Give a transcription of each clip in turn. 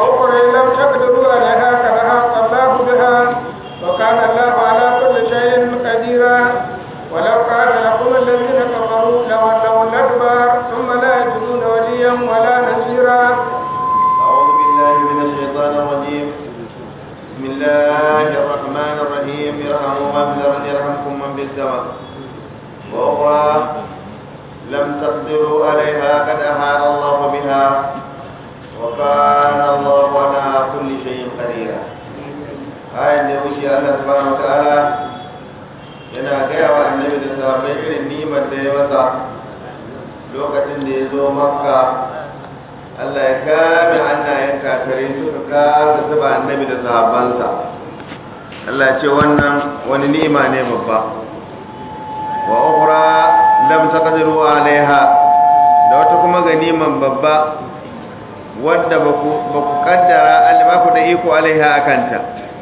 وأخرى لم تقدروا عليها قد أحاط الله بها وكان الله على كل شيء قديرا ولو قاتلكم الذين كفروا لولوا الأدبار ثم لا يجدون وليا ولا نصيرا أعوذ بالله من الشيطان الرجيم بسم الله الرحمن الرحيم يرحم من في الأرض يرحمكم من في السماء وأخرى لم تقدروا عليها قد أحاط الله بها وكان الله على كل شيء قديرا آية da wuce Allah subhanahu wataala yana gaya wa annabi da sahabbai irin nimar da ya masa lokacin da ya zo makka Allah ya kame hannayen kafirai suka kasa zuba annabi da sahabbansa Allah ya ce wannan wani ni'ima ne babba wa ukhra lam taqdiru alaiha da wata kuma ganiman babba wadda baku baku kaddara Allah ku da iko alaiha akanta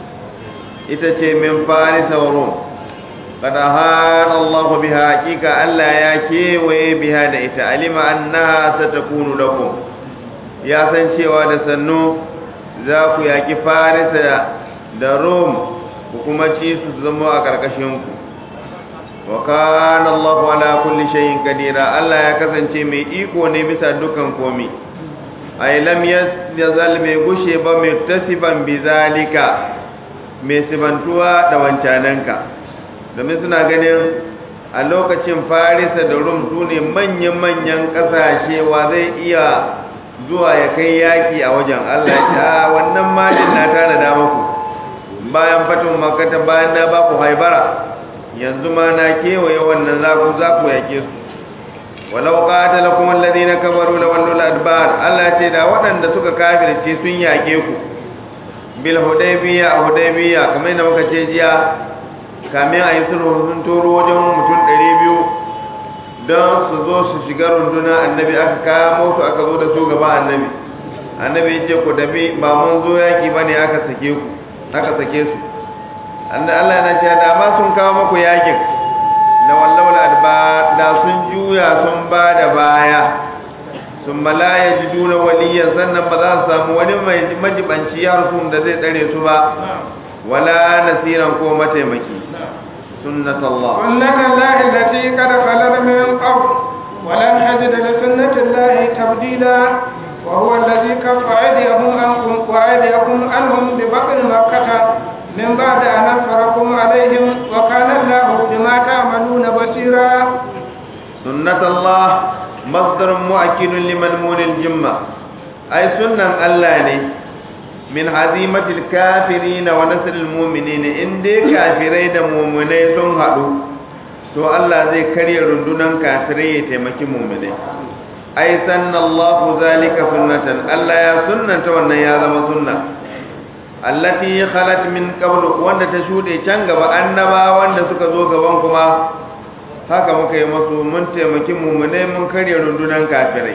ita ce min farisa wa rum قد هان الله بها حقيقة ألا يكيوي بها دئتا علم أنها ستكون لكم ya san cewa da sannu za ku yaƙi farisa da rom ku kuma ci su zama a ƙarƙashinku wa kana Allahu ala kulli shay'in qadira Allah ya kasance mai iko ne bisa dukan komi ay lam yazal mai gushe ba mai tasiban bizalika mai sibantuwa da wancananka domin suna ganin a lokacin farisa da rum su ne manyan-manyan ƙasashe wa zai iya zuwa ya kai yaki a wajen Allah ta wannan malin na tana da muku bayan fatun makata bayan na baku haibara yanzu ma na kewaye wannan za ku za ku yake su walau qatalakum alladhina kafaru la wallu adbar Allah ce da waɗanda suka kafirce sun yake ku bil hudaybiya hudaybiya kamar yadda muka ce jiya kamin a yi sulhu sun turo wajen mutum 200 don su zo su shiga runduna annabi aka kamo su aka zo da su gaba annabi annabi ya ce ku dabi ba mun zo yaki ba ne aka sake ku aka sake su Allah yana cewa da ma sun kawo maku yakin na wallawal adba da sun juya sun ba da baya sun bala ya ji duna waliyan sannan ba za su samu wani mai majibanci yarsun da zai tsare su ba wala nasiran ko mataimaki سنة الله سنة الله التي قد خلت من قبل ولن تجد لسنة الله تبديلا وهو الذي كف أيديهم عنكم وأيديكم عنهم ببطن مكة من بعد أن أنصركم عليهم وكان الله بما تعملون بصيرا سنة الله مصدر مؤكد لمنمون الجمة أي سنة الله ne min hazimatil kafirina wa nasril mu'minin in dai kafirai da mu'minai sun hadu to Allah zai karya rundunan kafirai ya taimaki mu'minai ai sanallahu zalika sunnatan Allah ya sunnanta wannan ya zama sunna allati khalat min qabl wanda ta shude can gaba annaba wanda suka zo gaban kuma haka muka yi masu mun taimaki mu'minai mun karya rundunan kafirai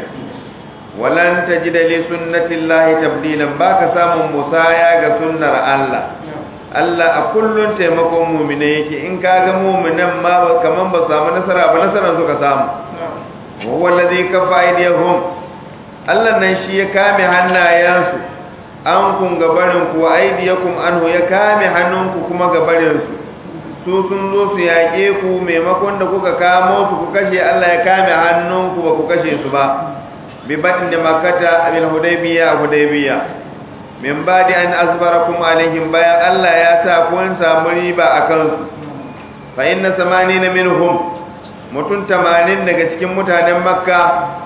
walan tajida li sunnatillahi tabdilan baka samun musaya ga sunnar Allah Allah a kullun taimakon mu'mine yake in kaga mu'minan ma kaman ba samu nasara ba nasaran suka samu huwa allazi kafa aydihum Allah nan shi ya kame hannayensu an kun gabarin ku aydiyakum anhu ya kame hannunku kuma gabarin su su sun zo su yaƙe ku maimakon da kuka kamo su ku kashe Allah ya kame hannunku ba ku kashe su ba ببطن مكة بالهديبية هديبية من بعد أن أصبركم عليهم بيا الله يا ساكون سامريبا أكنس فإن ثمانين منهم mutum tamanin daga cikin mutanen makka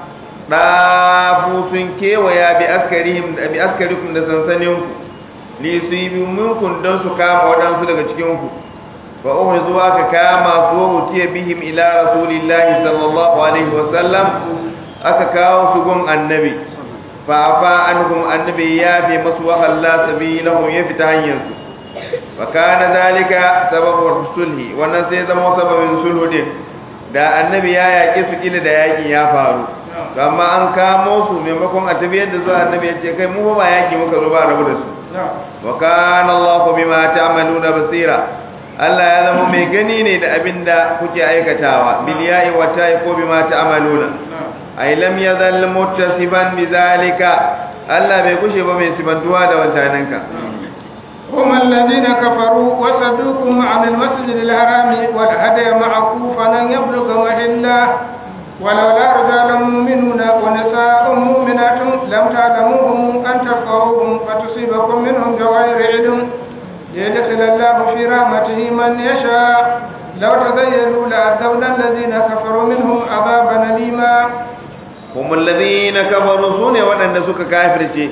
ɗafu sun kewaya bi askarihim bi askarikum da sansaninku li su yi minkun don su kama waɗansu daga cikinku fa uhu zuwa ka kama su utiya bihim ila rasulillahi sallallahu alaihi wasallam aka kawo su gun annabi fa afa anhum annabi ya fi masu wa Allah sabilahum ya fita hanyar su wa kana dalika sababu sulhi wannan sai zama sababin sulhu din da annabi ya yaƙi su kila da yaƙin ya faru to amma an kamo su maimakon a tafiyar da zuwa annabi ya ce kai mu ba yaƙi muka zo ba rabu da su wa kana Allah bima ta'maluna basira Allah ya zama mai gani ne da abin da kuke aikatawa bil ya'i wa ta'i ko bima ta'maluna ay lam yazal muttasiban bizalika Allah bai kushe ba mai sibantuwa da wancananka هم الذين كفروا وصدوكم عن المسجد الحرام والهدي معكوفا أن يبلغ محله ولولا رجال مؤمنون ونساء مؤمنات لم تعلموهم أن تفقهوهم فتصيبكم منهم بغير علم ليدخل الله في رحمته من يشاء لو تزيلوا لعذبنا الذين كفروا منهم عذابا أليما هم الذين كفروا سنة وأن سك كافر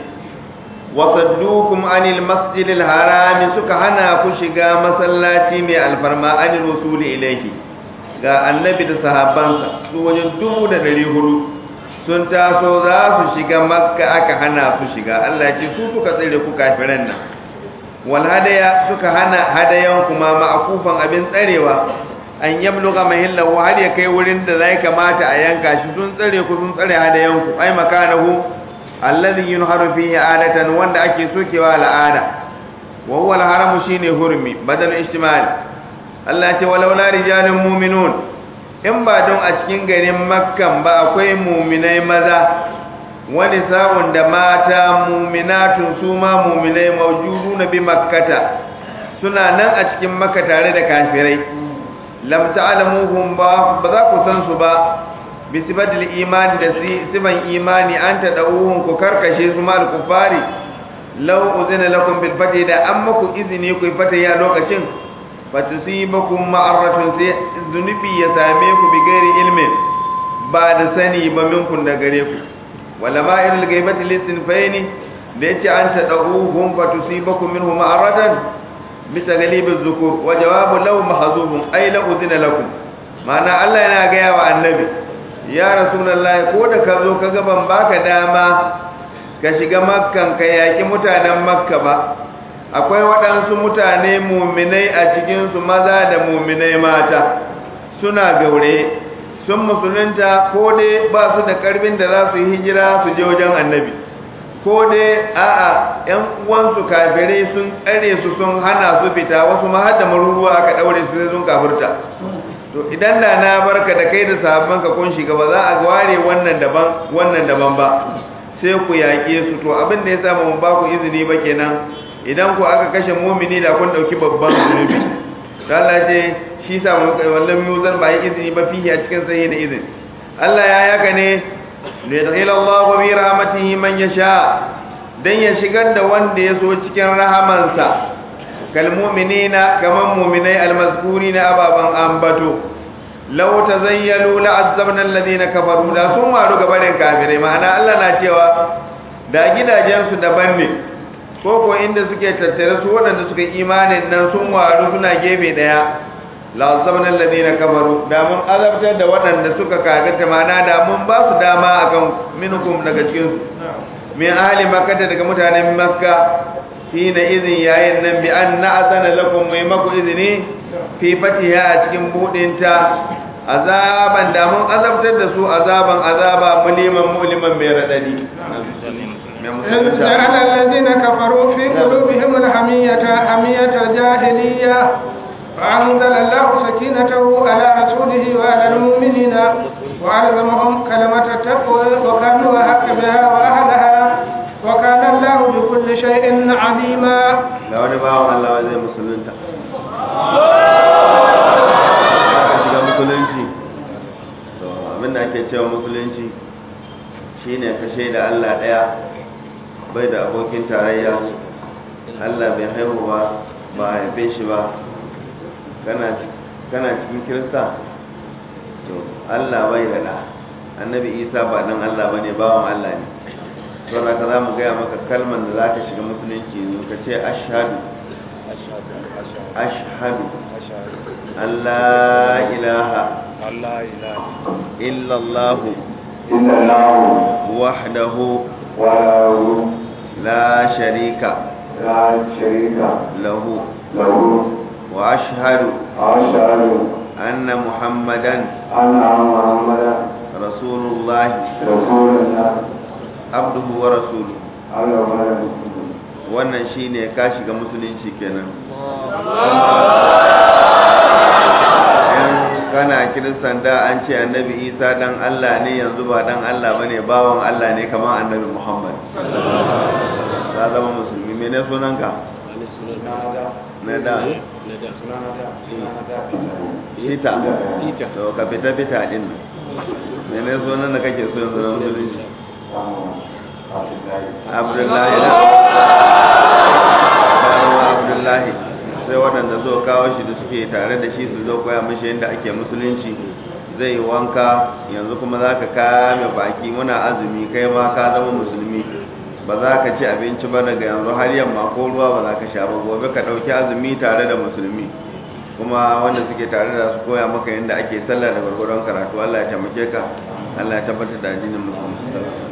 وصدوكم عن المسجد الحرام سك هنا كشغا مسلاتي من الفرما عن الوصول إليه ga annabi da sahabbansa su wajen dubu da ɗari hudu sun taso za su shiga makka aka hana su shiga Allah ce su suka tsere ku kafiran nan wal hadaya suka hana hadayan kuma ma'akufan abin tsarewa an yabluga mahillahu har ya kai wurin da zai kamata a yanka shi sun tsare ku sun tsare hadayan ku ai makanahu alladhi yunharu fihi adatan wanda ake sokewa al'ada wa huwa al-haram shine hurmi badal ijtimali Allah ce walaula rijalun mu'minun in ba don a cikin garin makkan ba akwai mu'minai maza wani sa'un da mata mu'minatun su ma mu'minai mawjuduna bi makkata suna nan a cikin makka tare da kafirai lam ta'lamuhum ba ba za ku san su ba bi sifatil imani da sifan imani an ta da'uhum ku karkashe su mal kufari law uzina lakum bil fati da an maku izini ku fata ya lokacin fatusibakum ma'aratun sai zunubi ya same ku bi gairi ilmin ba da sani ba minkun da gare ku wala ma ilal gaibati lisin fayni da yace an ta da'uhum fatusibakum minhu ma'aratan bisa galibin zukur wa jawabu law mahzubun ay la udina lakum ma'ana Allah yana gaya wa annabi ya rasulullahi ko da ka zo ka ban baka dama ka shiga makkan ka yaki mutanen makka ba akwai waɗansu mutane muminai a cikinsu maza da muminai mata suna gaure sun musulunta ko dai ba su da ƙarfin da za su yi hijira su je wajen annabi ko dai a'a yan uwansu kafirai sun tsare su sun hana su fita wasu ma har da maruruwa aka daure su sai sun kafirta to idan da na barka da kai da sahabban ka kun shiga ba za a ware wannan daban wannan daban ba sai ku yaƙe su to abin da ya sa mu ba ku izini ba kenan idan ku aka kashe mumini da kun dauki babban zunubi Allah ce shi sa mu kai wallan muzan ba yi izini ba fihi a cikin sai da izini Allah ya yaka ne liyadkhil Allahu bi rahmatihi man yasha dan ya shigar da wanda ya so cikin rahamansa kal mu'minina kaman mu'minai almazkurina ababan ambato law tazayyalu la'azzabna alladhina kafaru da sun waru gabanin kafirai ma'ana Allah na cewa da gidajen su daban ne ko ko inda suke tattare su waɗanda suka imanin nan sun waru suna gefe daya la'azzabna alladhina kafaru da mun azabtar da waɗanda suka kafirta ma'ana da mun ba su dama akan minkum daga cikin su min ahli makka daga mutanen makka hina izin yayin nan bi an na'zana lakum mai maku izini fi fatiha a cikin budinta azaban da mun azabtar da su azaban azaba muliman muliman mai radadi إذ جعل الذين كفروا في قلوبهم الحمية حمية الجاهلية فأنزل الله سكينته على رسوله وعلى المؤمنين وألزمهم كلمة التقوى وكانوا أحق بها وأهلها وكان الله بكل شيء عليما da wani bawan Allah zai musulunta shiga musulunci to abinda ake cewa musulunci shine ka shaida Allah daya bai da abokin tarayya Allah bai haihu ba ba a haife shi ba kana cikin kirista to Allah bai da da annabi isa ba dan Allah bane bawan Allah ne don haka za mu gaya maka kalman da za ka shiga musulunci ne ka ce ashadu ashadu Allah ilaha illallahu wahdahu la sharika lahu wa ashhadu anna muhammadan rasulullah abduhu wa rasuluhu wannan shine ka shiga musulunci kenan in kana kiristan da an ce annabi isa dan allah ne yanzu ba dan allah ba ne bawan allah ne kamar annabi muhammad ta zama musulmi mene sunanka na da fita to ka fita fita din nan mene sunan da kake so yanzu na musulunci abdullahi da abdullahi sai waɗanda zo kawo shi da suke tare da shi su zo koya mashi yadda ake musulunci zai yi wanka yanzu kuma za ka kame baki muna azumi kai ma ka zama musulmi ba za ka ci abinci ba daga yanzu har yamma ko ruwa ba za ka sha ba gobe ka ɗauki azumi tare da musulmi kuma wanda suke tare da su koya maka yadda ake sallah da gwargwaron karatu Allah ya taimake ka Allah ya tabbatar da addinin musulmi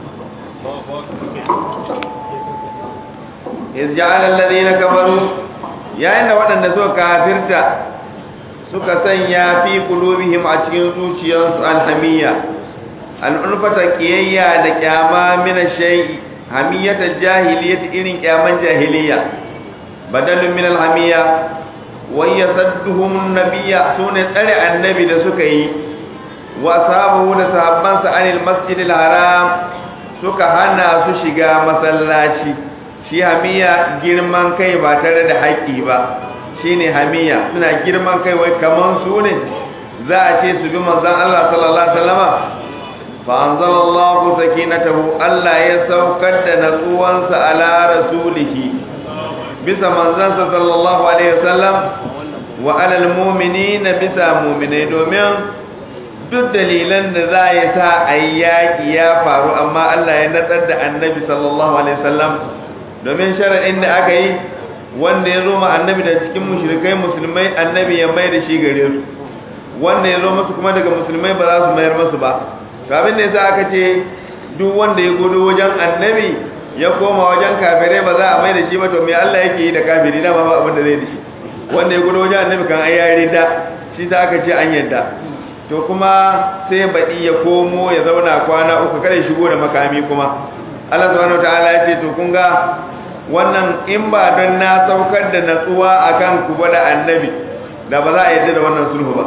iz ja'ala alladhina kafaru yayin da waɗanda suka kafirta suka sanya fi qulubihim a cikin zuciyarsu alhamiyya al'ulfata kiyayya da kyama min shay'i hamiyata jahiliyyah irin kyaman jahiliya badalun min alhamiyya wa yasadduhum nabiyya sune tsare annabi da suka yi wa sahabu da sahabbansa anil masjidil haram suka hana su shiga masallaci shi hamiya girman kai ba tare da haƙƙi ba shine hamiya suna girman kai wai kaman su ne za a ce su bi manzon Allah sallallahu alaihi wasallama fa anzalallahu sakinatahu Allah ya saukar da natsuwansa ala rasulihi bisa manzansa sallallahu alaihi wasallam wa alal mu'minina bisa mu'minai domin duk dalilan da za ya sa a yi yaƙi ya faru amma Allah ya natsar da annabi sallallahu alaihi wasallam domin sharaɗin da aka yi wanda ya zo ma annabi da cikin mushrikai musulmai annabi ya mai da shi gare su wanda ya zo musu kuma daga musulmai ba za su mayar musu ba abin da yasa aka ce duk wanda ya gudu wajen annabi ya koma wajen kafirai ba za a mai da shi ba to me Allah yake yi da kafiri dama ba abin da zai da shi wanda ya gudu wajen annabi kan ai yare da shi ta aka ce an yadda to kuma sai baɗi ya komo ya zauna kwana uku kada shigo da makami kuma Allah subhanahu wataala ya ce to kun ga wannan in ba don na saukar da natsuwa akan ku ba da annabi da ba za a yadda da wannan sulhu ba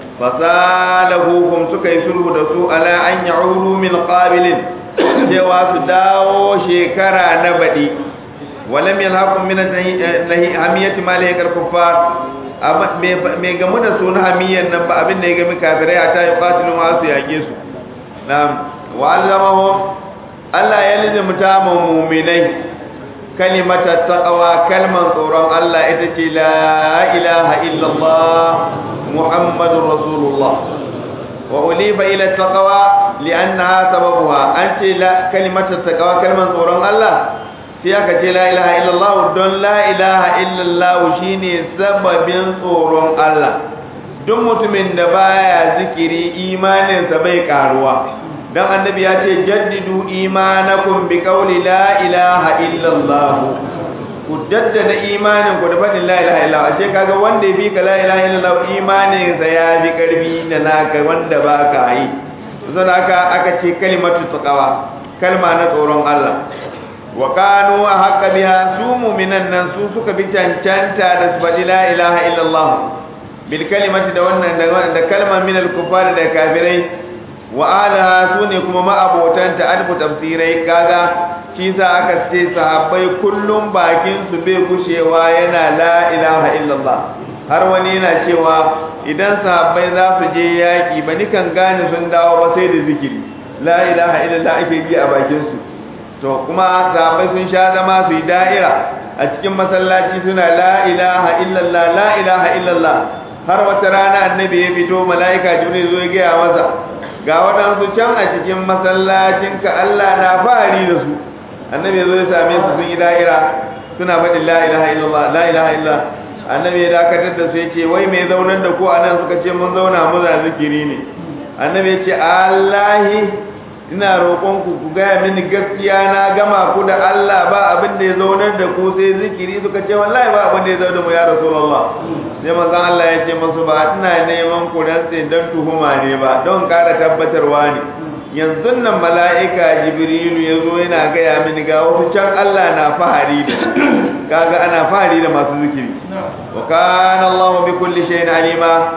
fasalahu suka yi sulhu da su ala an ya'udu min qabilin cewa su dawo shekara na baɗi walam yalhaqum min hamiyati ma la yakar kuffar mai gamu da su na hamiyyar nan ba abin da ya gami kafirai a ta yi ƙatilun wasu yage su na wa'allamahu Allah ya lizimta ma muminai kalimata taqwa kalman tsoron Allah ita ce la ilaha illallah muhammadur rasulullah wa ulifa ila taqwa li'annaha sababuha an ce la kalimata taqwa kalman tsoron Allah sai aka ce la ilaha illallah don la ilaha illallah shine sababin tsoron Allah duk mutumin da baya zikiri imaninsa bai karuwa dan annabi ya ce jaddidu imanakum bi qawli la ilaha illallah ku daddada imanin ku da fadin la ilaha illallah ashe kaga wanda ya bi ka la ilaha illallah imaninsa ya bi karbi da naka wanda baka yi saboda aka aka ce kalimatu taqwa kalma na tsoron Allah wa kanu haqqa biha su mu'minan nan su suka bi cancanta da su faɗi la ilaha illallah bil kalimati da wannan da kalma min al kufar da kafirai wa alaha su ne kuma ma'abotan ta alfu tafsirai kaga shi sa aka ce sahabbai kullum bakin su bai gushewa yana la ilaha illallah har wani yana cewa idan sahabbai za su je yaki ba nikan gane sun dawo ba sai da zikiri la ilaha illallah ake yi a bakin su to kuma sahabbai sun sha zama su yi da'ira a cikin masallaci suna la ilaha illallah la ilaha illallah har wata rana annabi ya fito mala'ika jibril zo ya gaya masa ga waɗansu can a cikin masallacin ka Allah na fari da su annabi ya zo ya same su sun yi da'ira suna faɗin la ilaha illallah la ilaha illallah annabi ya dakatar da su ya ce wai mai zaunar da ko anan suka ce mun zauna muna zikiri ne annabi ya ce allahi ina roƙon ku ku gaya mini gaskiya na gama ku da Allah ba abin da ya zaunar da ku sai zikiri suka ce wallahi ba abin da ya zaunar da mu ya rasulullah sai manzon Allah ya ce masu ba ina neman ku dan sai dan tuhuma ne ba don ƙara tabbatarwa ne yanzu nan mala'ika jibrilu ya zo yana gaya mini ga wasu can Allah na fahari da kaga ana fahari da masu zikiri wa kana Allah bi kulli shay'in alima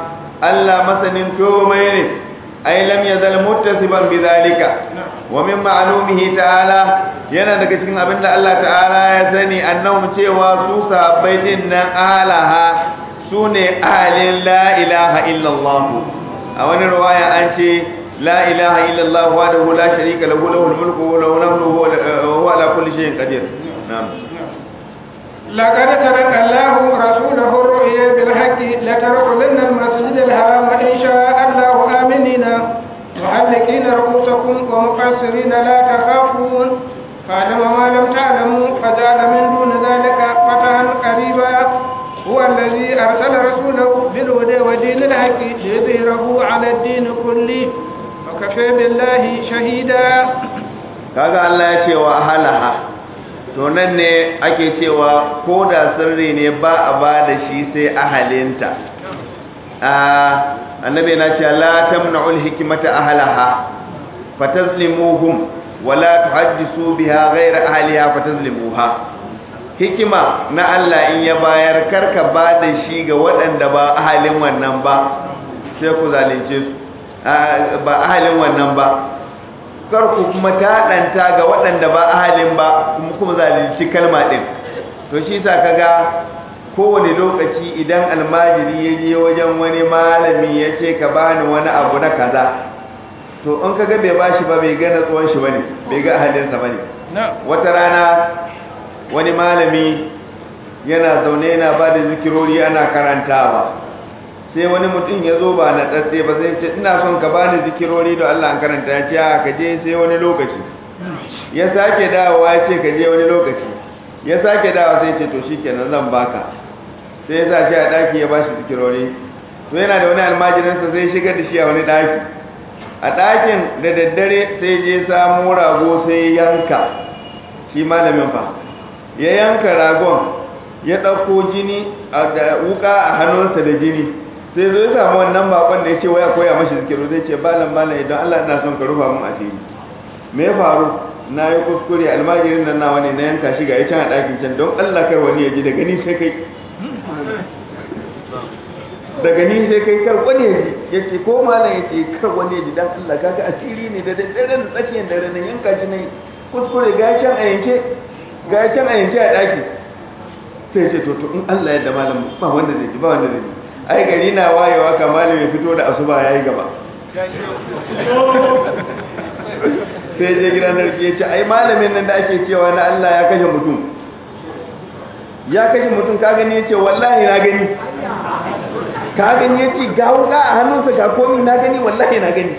Allah masanin komai ne ai lam yazal muttasiban bidhalika wa min ma'lumihi ta'ala yana daga cikin abin da Allah ta'ala ya sani annahum cewa su sahabbai din nan alaha sune ahalin la ilaha illallah a wani riwaya an ce la ilaha illallah wahdahu la sharika lahu lahul mulku wa lahu al-hamdu wa huwa ala kulli shay'in qadir na'am لقد ترك الله رسوله الرؤيا بالحق لتدخلن المسجد الحرام إن شاء الله آمنين محلقين رؤوسكم ومقصرين لا تخافون فعلم ما لم تعلموا فجعل من دون ذلك فتحا قريبا هو الذي أرسل رسوله بالهدى ودين الحق ليظهره على الدين كله وكفى بالله شهيدا kaga Allah ya ce wa ahalaha to nan ne ake cewa ko da sirri ne ba a ba da shi sai ahalinta annabi na ce la tamna'ul hikmata ahalaha fatazlimuhum wala tuhaddisu biha ghayra ahliha fatazlimuha hikima na Allah in ya bayar karka ba da shi ga waɗanda ba ahalin wannan ba sai ku zalunce su ba ahalin wannan ba karku kuma taɗanta ga waɗanda ba ahalin ba kuma kuma zalunci kalma ɗin to shi sa kaga kowane lokaci idan almajiri ya je wajen wani malami ya ce ka bani wani abu na kaza to in kaga bai bashi ba bai gana tsohon shi bane bai ga ahalinsa bane wata rana wani malami yana zaune yana ba da zikirori ana karantawa sai wani mutum ya zo ba na tsatse ba sai ce ina son ka bani zikirori da Allah an karanta ya ce ka je sai wani lokaci ya sake dawowa ya ce ka je wani lokaci ya sake dawowa sai ce to shikenan zan baka sai ya sa shi a daki ya bashi zikirori to yana da wani almajirinsa sai shigar da shi a wani daki a dakin da daddare sai je samu rago sai yanka shi malamin fa ya yanka ragon ya ɗauko jini da wuka a hannunsa da jini sai zo ya samu wannan bakon da ya ce waya koya mashi zikiru zai ce balan balan idan Allah ina son ka rufa mun asiri me ya faru na yi kuskure almajirin nan nawa ne na yanka shi ga ya can a ɗakin can don Allah kar wani ya ji daga ni sai kai daga ni sai kai kar wani ya ji ya ce ko malam ya ce kar wani ya ji dan Allah kaga asiri ne da daddare da tsakiyar dare nan yanka shi ne kuskure ga ya can a yanke ga ya can a yanke a ɗaki sai ce to to in Allah ya da malam ba wanda zai ji ba wanda zai ji ai gari na wayewa kamar mai fito da asuba ya yi gaba sai je gidan narki ya ce ai malamin nan da ake cewa na Allah ya kashe mutum ya kashe mutum ka gani ya ce wallahi na gani ka gani ya ce ga wuka a hannunsa ga komi na gani wallahi na gani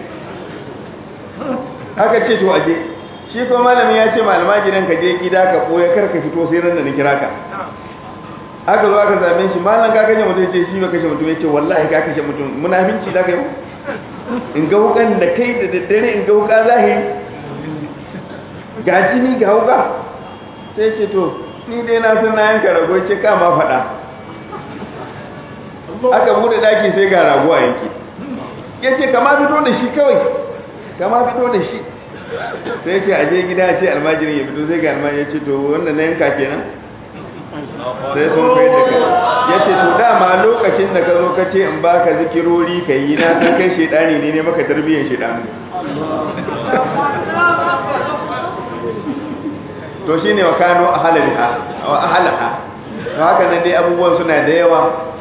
haka ce to aje shi ko malamin ya ce malama gidan ka je gida ka koya kar ka fito sai ran da na kira ka aka zo aka same shi malam ka kashe mutum ce shi ba kashe mutum ya ce wallahi ka kashe mutum munafinci da kai in ga wukan da kai da daddare in ga wuka zahiri ga jini ga wuka sai ce to ni dai na san na yanka rago ce kama faɗa aka bude daki sai ga rago a yanki ya ce kama fito da shi kawai kama fito da shi sai ce aje gida ce almajirin ya fito sai ga almajirin ya ce to wannan na yanka kenan sai sun kai da kai ya ce to dama lokacin da ka zo ka ce in baka zikirori ka yi na san kai shaidani ne ne maka tarbiyyar shaidani to shi ne wa kano a halaha to haka nan dai abubuwan suna da yawa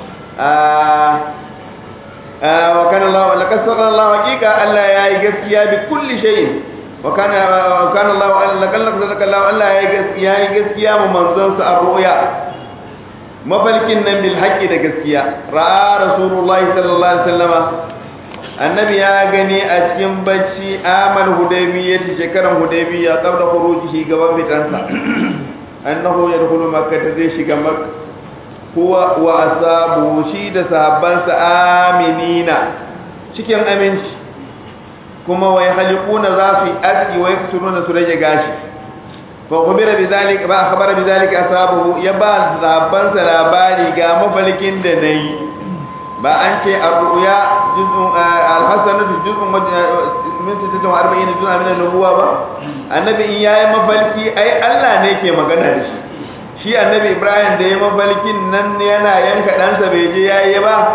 wa kana Allah wa laqad sadaqa Allah haqiqa Allah ya yi gaskiya bi kulli shay'in wa kana wa kana Allah laqad sadaqa Allah Allah ya yi gaskiya ya yi gaskiya mu manzon sa ar-ru'ya mafalkin nan bil haqqi da gaskiya ra'a rasulullahi sallallahu alaihi wasallama annabi ya gani a cikin bacci amal hudaybiyya shekaran hudaybiyya qabla khurujihi gaban fitansa annahu yadkhulu makkah zai shiga makkah huwa wa asabu shi da sahabbansa aminina cikin aminci kuma wai halikuna za su yi aski wai kusuruna su rage gashi fa khubira bidhalika ba akhbara bidhalika asabu ya ba sahabbansa labari ga mafalkin da nayi ba an ce ar-ru'ya juz'un al-hasanatu juz'un min 46 juz'un min an-nubuwa ba annabi in yayi mafalki ai Allah ne ke magana da shi shi annabi ibrahim da ya mafalkin nan yana yanka ɗansa bai je ya yi ba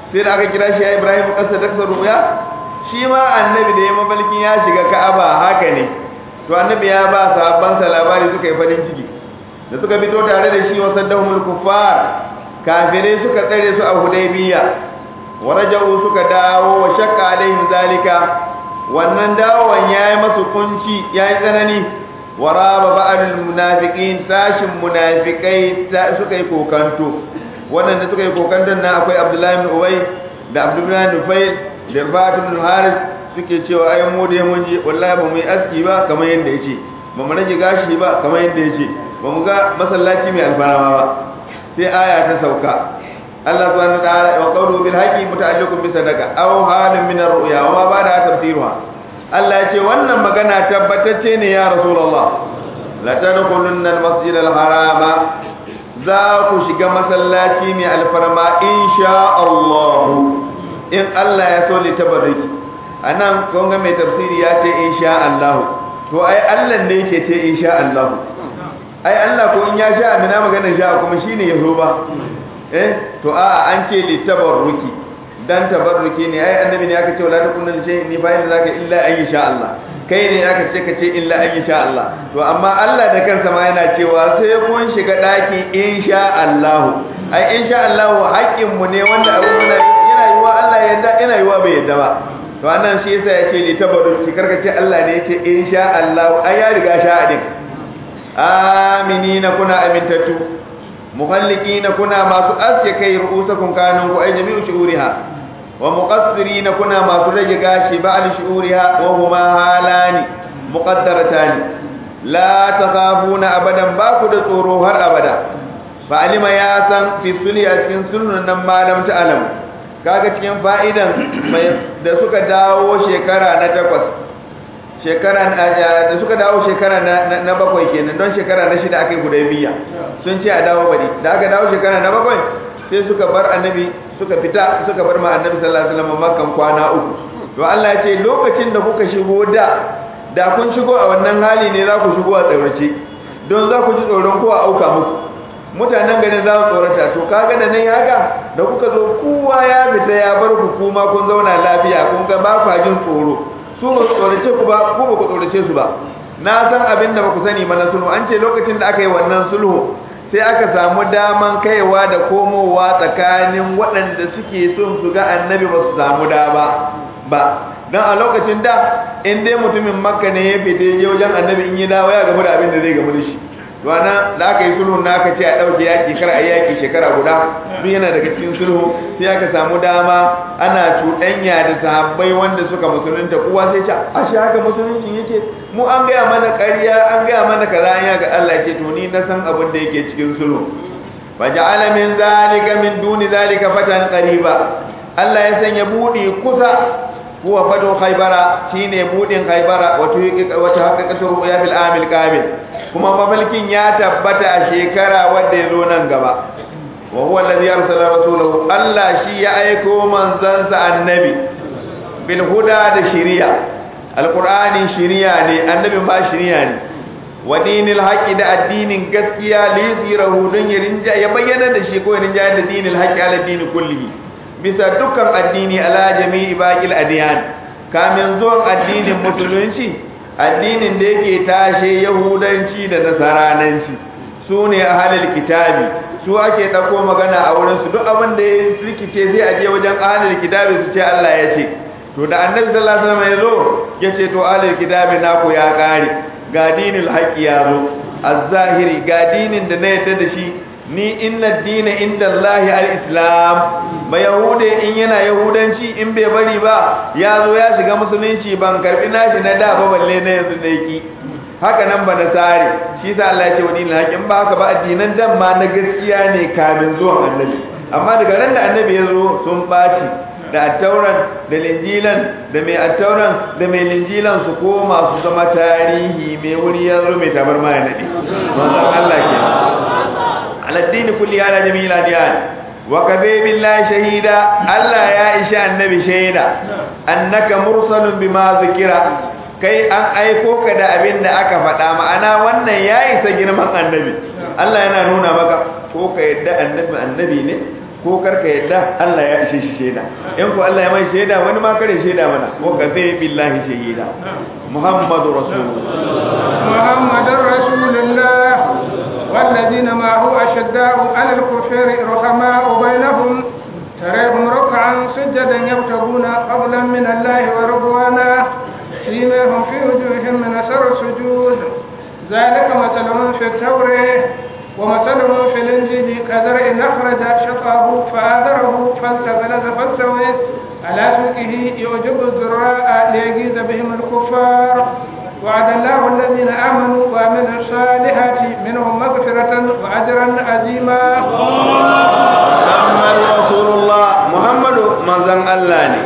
sai da aka kira shi ya Ibrahim kasa da kasa ruya shi ma annabi da ya mabalkin ya shiga Ka'aba haka ne to annabi ya ba sahabban sa labari suka yi farin ciki da suka fito tare da shi wa saddahumul kuffar kafirai suka tsare su a Hudaybiya wa raja'u suka dawo wa shakka alaihim zalika wannan dawowan yayi masu kunci yayi tsanani wa raba ba'al munafiqin tashin munafikai suka yi kokanto wannan da suka yi kokanton nan akwai Abdullahi ibn Ubay da Abdullahi ibn Nufayl da Rifat ibn Haris suke cewa ai mu dai mun ji wallahi ba mu yi aski ba kamar yanda yace ba mu rage gashi ba kamar yanda yace ba mu ga masallaci mai alfarama ba sai aya ta sauka Allah subhanahu wa ta'ala wa qawlu bil haqqi muta'alliqun bi sadaqa aw halin min ar-ru'ya wa ma ba'da tafsiruha Allah ya ce wannan magana tabbatacce ne ya Rasulullah la tadkhulunna al-masjid al-harama za ku shiga masallaci mai alfarma insha Allah in Allah ya so li tabarruki anan kun ga mai tafsiri ya ce insha Allah to ai Allah ne yake ce insha Allah ai Allah ko in ya sha amina magana sha kuma shine ya zo ba eh to a an ce li tabarruki dan tabarruki ne ai annabi ne aka ce wala takunna li shay'in ni fa inna zaka illa an sha Allah kai ne aka ce ka ce illa an sha Allah to amma Allah da kansa ma yana cewa sai kun shiga daki insha Allah ai insha Allah haƙƙin mu ne wanda abu muna yana yiwa Allah ya yarda yana yiwa bai yarda ba to annan shi yasa ya ce li tabarruki karka ce Allah ne ya ce insha Allah ai ya riga sha adin aminina kuna amintatu muhallikina kuna masu aske kai ru'usakum kanun ku ay jami'u shu'uriha wa muqassirina kuna masu rage gashi ba'al shu'uriha wa huma halani muqaddaratani la takhafuna abadan ba ku da tsoro har abada fa alima ya san fi sulhi a cikin sunan nan malam ta alam kaga cikin fa'idan da suka dawo shekara na takwas shekara da suka dawo shekara na bakwai kenan don shekara na shida aka yi hudaybiya sun ce a dawo bari da aka dawo shekara na bakwai sai suka bar annabi suka fita suka bar ma annabi sallallahu alaihi wasallam makan kwana uku to Allah ya ce lokacin da kuka shigo da da kun shigo a wannan hali ne za ku shigo a tsaurace don za ku ji tsoron ko a auka muku mutanen garin za su tsorata to kaga da nan haka da kuka zo kowa ya fita ya bar ku kuma kun zauna lafiya kun ga ba ku jin tsoro su ba su tsorace ku ba ku ba ku tsorace su ba na san abin da ba ku sani ba na sulhu an ce lokacin da aka yi wannan sulhu sai aka samu daman kaiwa da komowa tsakanin waɗanda suke son su ga annabi ba su samu dama ba don a lokacin da in dai mutumin makka ne ya fita ya wajen annabi in yi dawo ya gamu da abin da zai gamu da shi to ana da aka yi sulhu na aka ce a ɗauke yaƙi kar a yaƙi shekara guda duk yana daga cikin sulhu sai aka samu dama ana cuɗanya da sahabbai wanda suka musulunta kowa sai ce a shi haka musuluncin yake mu an gaya mana ƙarya an gaya mana kaza an yaga Allah ce to ni na san abin da yake cikin sulhu fa ja'ala min zalika min duni zalika fatan qariba Allah ya sanya budi kusa huwa fatu khaybara shine budin khaybara wato wata haqiqatu ru'ya bil amil kamil kuma mafalkin ya tabbata a shekara wanda yazo nan gaba wa huwa alladhi arsala rasulahu Allah shi ya aiko manzansa annabi bil huda da shari'a alqur'ani shari'a ne annabi ma shari'a ne wa dinil haqqi da addinin gaskiya li yuzirahu dun ya bayyana da shi ko ya rinja da dinil haqqi ala dini kullihi bisa dukkan addini ala jami'i baqil adiyan kamin zuwan addinin musulunci addinin da yake tashe yahudanci da nasarananci su ne ahlul kitabi su ake dauko magana a wurin su duk abin da ya rikice sai a je wajen ahlul kitabi su ce Allah ya ce to da annabi sallallahu alaihi wasallam ya zo ya ce to ahlul kitabi naku ya kare ga dinul haqqi ya zo az-zahiri ga dinin da na yadda da shi ni inna dina inda Allahi al-islam ba yahude in yana yahudanci in bai bari ba ya zo ya shiga musulunci ban karbi nashi na da ba balle na yanzu da yaki haka nan ba nasari shi sa Allah ya ce wani hakin ba haka ba addinan dan ma na gaskiya ne kamin zuwan annabi amma daga ran da annabi ya zo sun baci da attauran da linjilan da mai attauran da mai linjilan su koma su zama tarihi mai wuri ya zo mai tabar ma ya nade manzon Allah ke على الدين كله على جميع الأديان وكفي بالله شهيدا ألا يا إشاء النبي شهيدا أنك مرسل بما ذكر kai an aiko ka da abin da aka faɗa ma'ana wannan ya isa girman annabi Allah yana nuna maka ko ka yadda annabi annabi ne ko karka yadda Allah ya ishe shi shaida in ko Allah ya mai shaida wani ma kare shaida mana ko ka zai billahi shahida muhammadu rasulullah محمد رسول الله والذين معه أشداء على الكفر رحماء بينهم تراهم ركعا سجدا يبتغون فضلا من الله ورضوانا سيماهم في وجوههم من أثر السجود ذلك مثلهم في التوراة ومثلهم في الإنجيل كزرع أخرج شطاه فآذره فاستغلظ فاستوى على سوقه يعجب الزراء ليغيظ بهم الكفار وعد الله الذين آمنوا وعملوا الصالحات منهم مغفرة وأجرا عظيما محمد رسول الله محمد منزل الله ne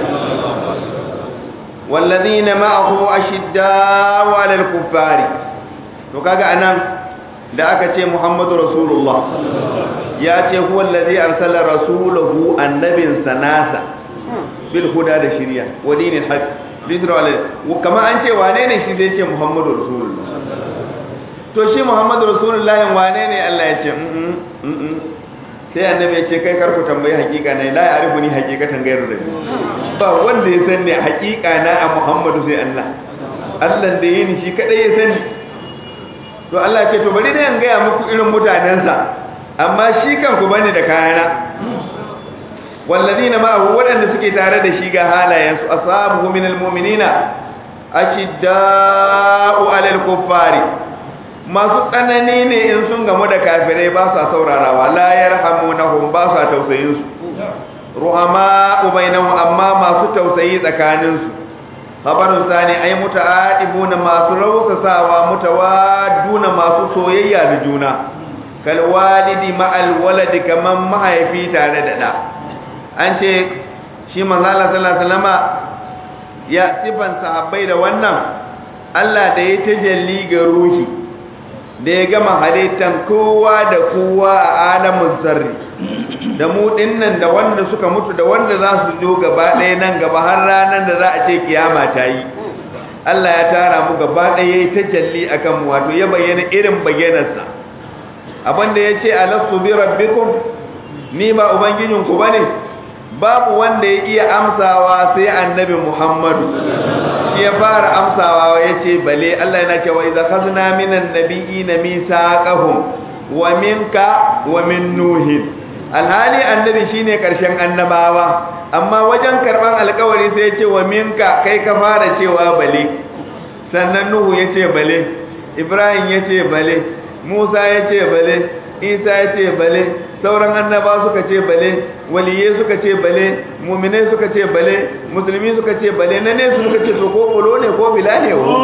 والذين معه أشداء على الكفار to kaga anan da aka ce Muhammadu Rasulullah ya ce huwa allazi arsala rasulahu annabin sanasa bil huda da shari'a wa dinil haqq lidra alai kama an ce wane ne shi zai ce Muhammadu Rasulullah to shi Muhammadu Rasulullah wane ne Allah ya ce sai annabi ya ce kai karku tambayi hakika ne la ya'rifu ni hakikatan gairu da ba wanda ya san ne hakika na a Muhammadu sai Allah Allah da yini shi kadai ya sani to Allah ce to bari ne in gaya muku irin mutanensa amma shi kan ku bane da kayana wallazina ma'ahu wadanda suke tare da shi ga halayensu ashabu minal mu'minina ashidda'u 'alal kuffari masu tsanani ne in sun gamu da kafirai ba sa saurarawa la yarhamunahum ba sa tausayin su ruhama bainahum amma masu tausayi tsakanin su khabarun sani ay muta'adibuna masu rausasawa mutawadduna masu soyayya da juna kal walidi ma'al waladi kaman mahaifi tare da da an ce shi manzo Allah sallallahu alaihi wasallama ya sifan sahabbai da wannan Allah da ya tajalli ga ruhi da ya gama halittan kowa da kowa a alamun zarri da mu dinnan da wanda suka mutu da wanda za su zo gaba ɗaya nan gaba har ranar da za a ce kiyama ta yi Allah ya tara mu gaba ɗaya ya yi tajalli a kan wato ya bayyana irin bayyanarsa abinda ya ce alastu bi rabbikum ni ba ubangijinku ba ne babu wanda ya iya amsawa sai annabi muhammadu shi ya fara amsawa ya ce bale Allah yana cewa idza khazna minan nabiyina misaqahum wa minka wa min nuhin alhali annabi shine karshen annabawa amma wajen karban alkawari sai ya ce wa minka kai ka fara cewa bale sannan nuhu ya ce bale ibrahim ya ce bale musa ya ce bale isa ya ce bale sauran annaba suka ce bale waliye suka ce bale muminai suka ce bale musulmi suka ce bale na ne suka ce to ko bolo ne ko bila ne wo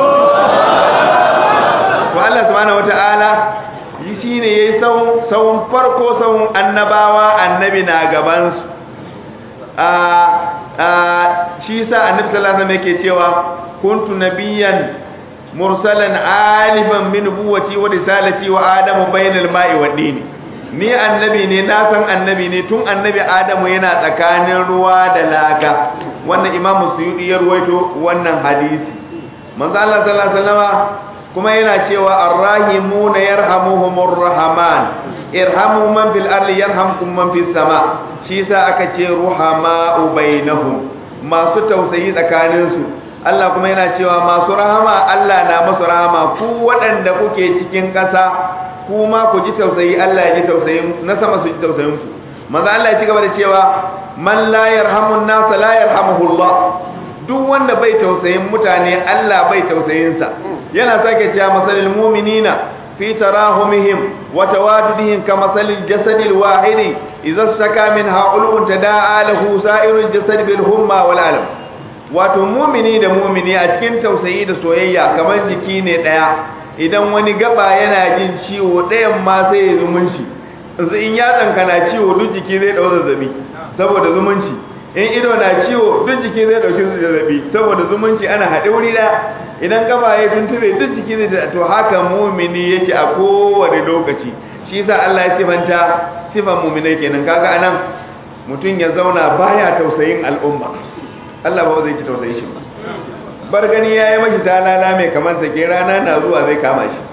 to Allah subhanahu wataala shi ne yayi sawun sawun farko sawun annabawa annabi na gaban su a a shi sa annabi sallallahu alaihi wasallam yake cewa kuntu nabiyyan mursalan alifan min nubuwati wa risalati wa adamu bainal ma'i wad dini ni annabi ne na san annabi ne tun annabi adamu yana tsakanin ruwa da laka wannan imamu suyudi ya ruwaito wannan hadisi manzo Allah sallallahu alaihi wasallam kuma yana cewa arrahimuna yarhamuhumur rahman irhamu man fil ardi yarhamkum man fis sama shi yasa aka ce ruhama bainahum masu tausayi tsakanin su Allah kuma yana cewa masu rahama Allah na masu rahama ku waɗanda kuke cikin ƙasa kuma ku ji tausayi Allah ya ji tausayin na sama su ji tausayin ku manzo Allah ya ci gaba da cewa man la yarhamun nas la yarhamuhullah duk wanda bai tausayin mutane Allah bai tausayin sa yana sake cewa masalil mu'minina fi tarahumihim wa tawadudihim kamasalil jasadil wahidi idza staka min ha'ulun tadaa lahu sa'irul jasad bil humma wal alam wato mumini da mumini a cikin tausayi da soyayya kamar jiki ne daya idan wani gaba yana jin ciwo ɗayan ma sai ya zumunci in yatsanka na ciwo duk jiki zai ɗau zazzabi saboda zumunci in ido na ciwo duk jiki zai ɗauki zazzabi saboda zumunci ana haɗe wuri ɗaya idan gaba ya tuntube duk jiki zai to haka mumini yake a kowane lokaci shi yasa Allah ya sifanta sifan muminai kenan kaga anan mutum ya zauna baya tausayin al'umma Allah ba zai ci tausayin shi ba bar gani ya yi mashi talala mai kamar sake rana na zuwa zai kama shi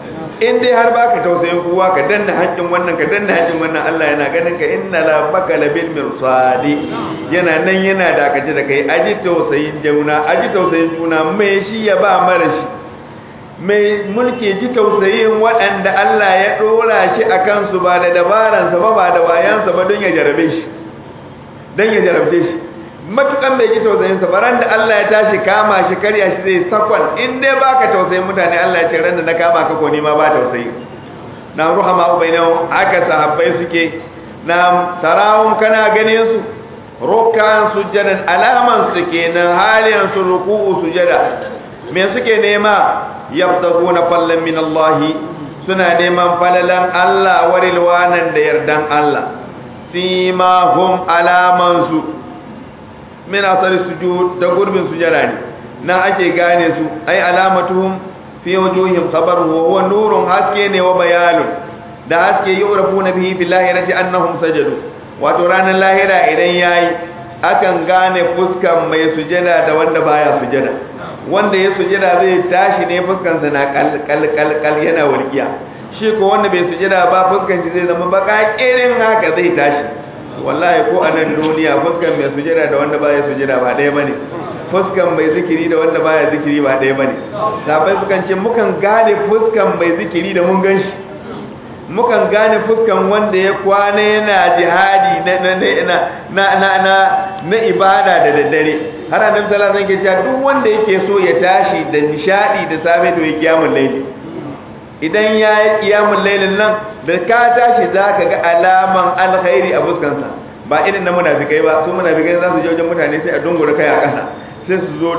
in dai har baka tausayin kowa ka danna haƙƙin wannan ka danna haƙƙin wannan Allah yana ganin ka inna la baka labil mirsadi yana nan yana dakace da kai aji tausayin juna aji tausayin juna mai shi ya ba mara shi mai mulki ji tausayin waɗanda Allah ya ɗora shi a kansu ba da dabaransa ba ba da wayansa ba don ya jarabe shi don ya jarabce shi matukan bai ji tausayin sa baran da Allah ya tashi kama shi karya shi zai sakon in dai baka tausayin mutane Allah ya ce ran da na kama ka ko ni ma ba tausayi na ruhama ubainahu aka sahabbai suke na tarawun kana ganin su rukkan sujjadan alaman su kenan haliyan su ruku'u sujada me suke nema yabtaguna fallan min Allah suna neman falalan Allah warilwanan da yardan Allah simahum alaman su min asari sujud da gurbin sujada ne na ake gane su ai alamatuhum fi wujuhim khabaru wa huwa nurun haske ne wa bayanun da haske yurafuna bihi fil lahirati annahum sajadu wato ranar lahira idan yayi akan gane fuskan mai sujada da wanda baya sujada wanda ya sujada zai tashi ne fuskan sa na kal kal kal kal yana walkiya shi ko wanda bai sujada ba fuskan shi zai zama baka kirin haka zai tashi wallahi ko a nan duniya fuskan mai sujada da wanda baya sujada ba ɗaya bane fuskan mai zikiri da wanda baya zikiri ba ɗaya bane sabai sukan ce mukan gane fuskan mai zikiri da mun gan shi mukan gane fuskan wanda ya kwana yana jihadi na na na na na na na ibada da daddare har annabi sallallahu alaihi wasallam ke cewa duk wanda yake so ya tashi da nishadi da safe to ya kiyamul layli idan ya yi kiyamun lailin nan da ka tashi za ka ga alaman alkhairi a fuskansa ba irin na munafikai ba su munafikai za su je wajen mutane sai a dungura kai a ƙasa sai su zo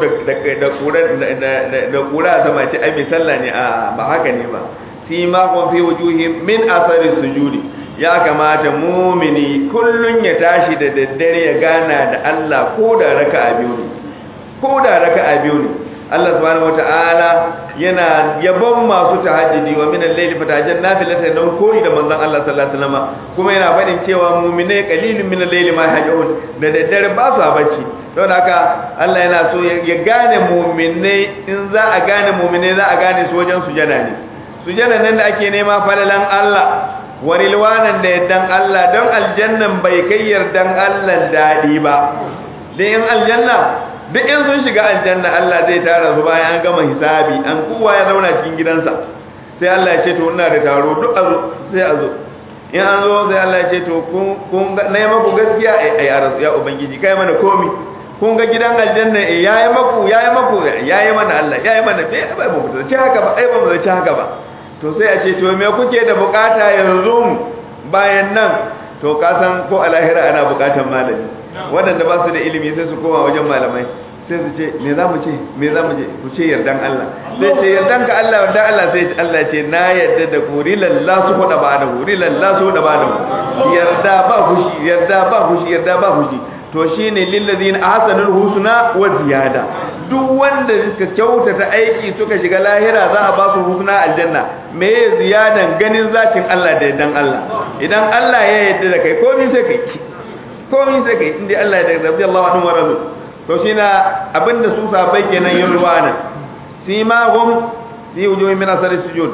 da kura a sama ce ai mai sallah ne a ba haka ne ba fi ma kun fi wujuhi min asari sujudi ya kamata mumini kullun ya tashi da daddare ya gana da Allah ko da raka'a biyu ne ko da raka'a biyu ne Allah subhanahu wata'ala yana yabon masu tahajjudi wa min al-layli fatahajjan nafilatan don koyi da manzon Allah sallallahu alaihi wasallam kuma yana fadin cewa mu'mine qalilun min al-layli ma yahjun da daddare ba su bacci don haka Allah yana so ya gane mu'mine in za a gane mu'mine za a gane su wajen sujada ne sujada nan da ake nema falalan Allah warilwanan da yaddan Allah don aljannan bai kai yardan Allah dadi ba dan in aljanna duk in sun shiga aljanna Allah zai tara su bayan an gama hisabi an kowa ya zauna cikin gidansa sai Allah ya ce to ina da taro duk a zo sai a zo in an zo sai Allah ya ce to kun kun na yi maku gaskiya ai ya rasu ya ubangiji kai mana komi kun ga gidan aljanna eh yayi maku yayi maku yayi mana Allah yayi mana bai ba mu ci haka ba ai ba mu ci haka ba to sai a ce to me kuke da bukata yanzu bayan nan to ka san ko a lahira ana bukatan malami waɗanda ba su da ilimi sai su koma wajen malamai sai su ce me za mu ce me za mu ce ku ce yardan Allah sai ce yardan ka Allah yardan Allah sai Allah ce na yarda da ku rilallah su hoda ba da ku rilallah su hoda ba da ku yarda ba fushi yarda ba fushi yarda ba fushi to shine lillazina ahsanul husna wa ziyada duk wanda suka kyautata aiki suka shiga lahira za a ba su husna aljanna me ziyadan ganin zatin Allah da yardan Allah idan Allah ya yarda da kai komai sai kai komai sai kai inda Allah ya yarda Allah anhu wa razu to shi na abinda su sabai kenan yin ruwa nan sima hum fi wujuhi min asari sujud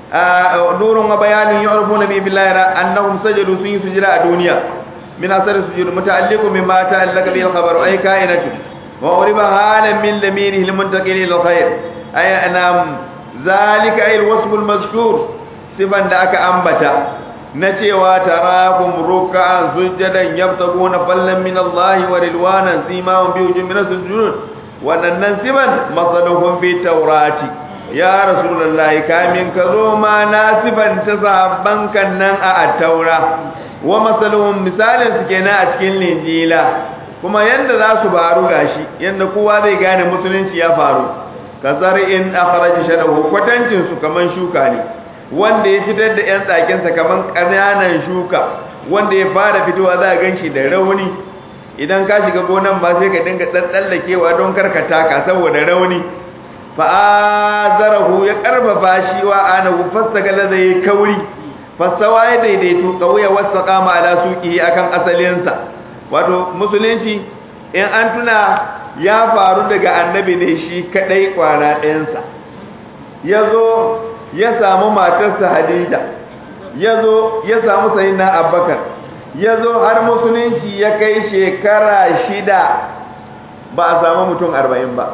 nurun wa bayanin yu'rifuna bi billahi annahum sajadu sun yi sujada a duniya min asari sujud muta'alliqu mimma ta'allaka bil khabar ay kainatu wa uriba halan min lamirihi al-muntaqil ila khair ay anam zalika ay al-wasf al-mazkur sifan da aka ambata na cewa tarakum ruk'an sujadan yabtaguna fallan min Allah wa ridwanan simawan bi wujuhin min sujud wannan siban masaluhum fi tawrati ya rasulullahi kamin ka zo ma na siban ta sahabban kan nan a at-taura wa masaluhum misalin su kenan a cikin linjila kuma yanda za su faru gashi yanda kowa zai gane musulunci ya faru kazar in akhraja shadahu kwatancin su kaman shuka ne wanda ya fitar da 'yan tsakinsa kamar ƙananan shuka wanda ya fara fitowa za a ganshi da rauni idan ka shiga gonan ba sai ka dinga tsallakewa don karkata ka saboda rauni fa'azarahu ya karfafa shi wa anahu fasagala zai kauri fasawa ya daidaitu kauya wasa kama ala suki akan asalinsa wato musulunci in an tuna ya faru daga annabi ne shi kadai kwana ɗayansa ya zo ya samu matarsa hadija ya zo ya samu sayyidina abubakar ya zo har musulunci ya kai shekara shida ba a samu mutum arba'in ba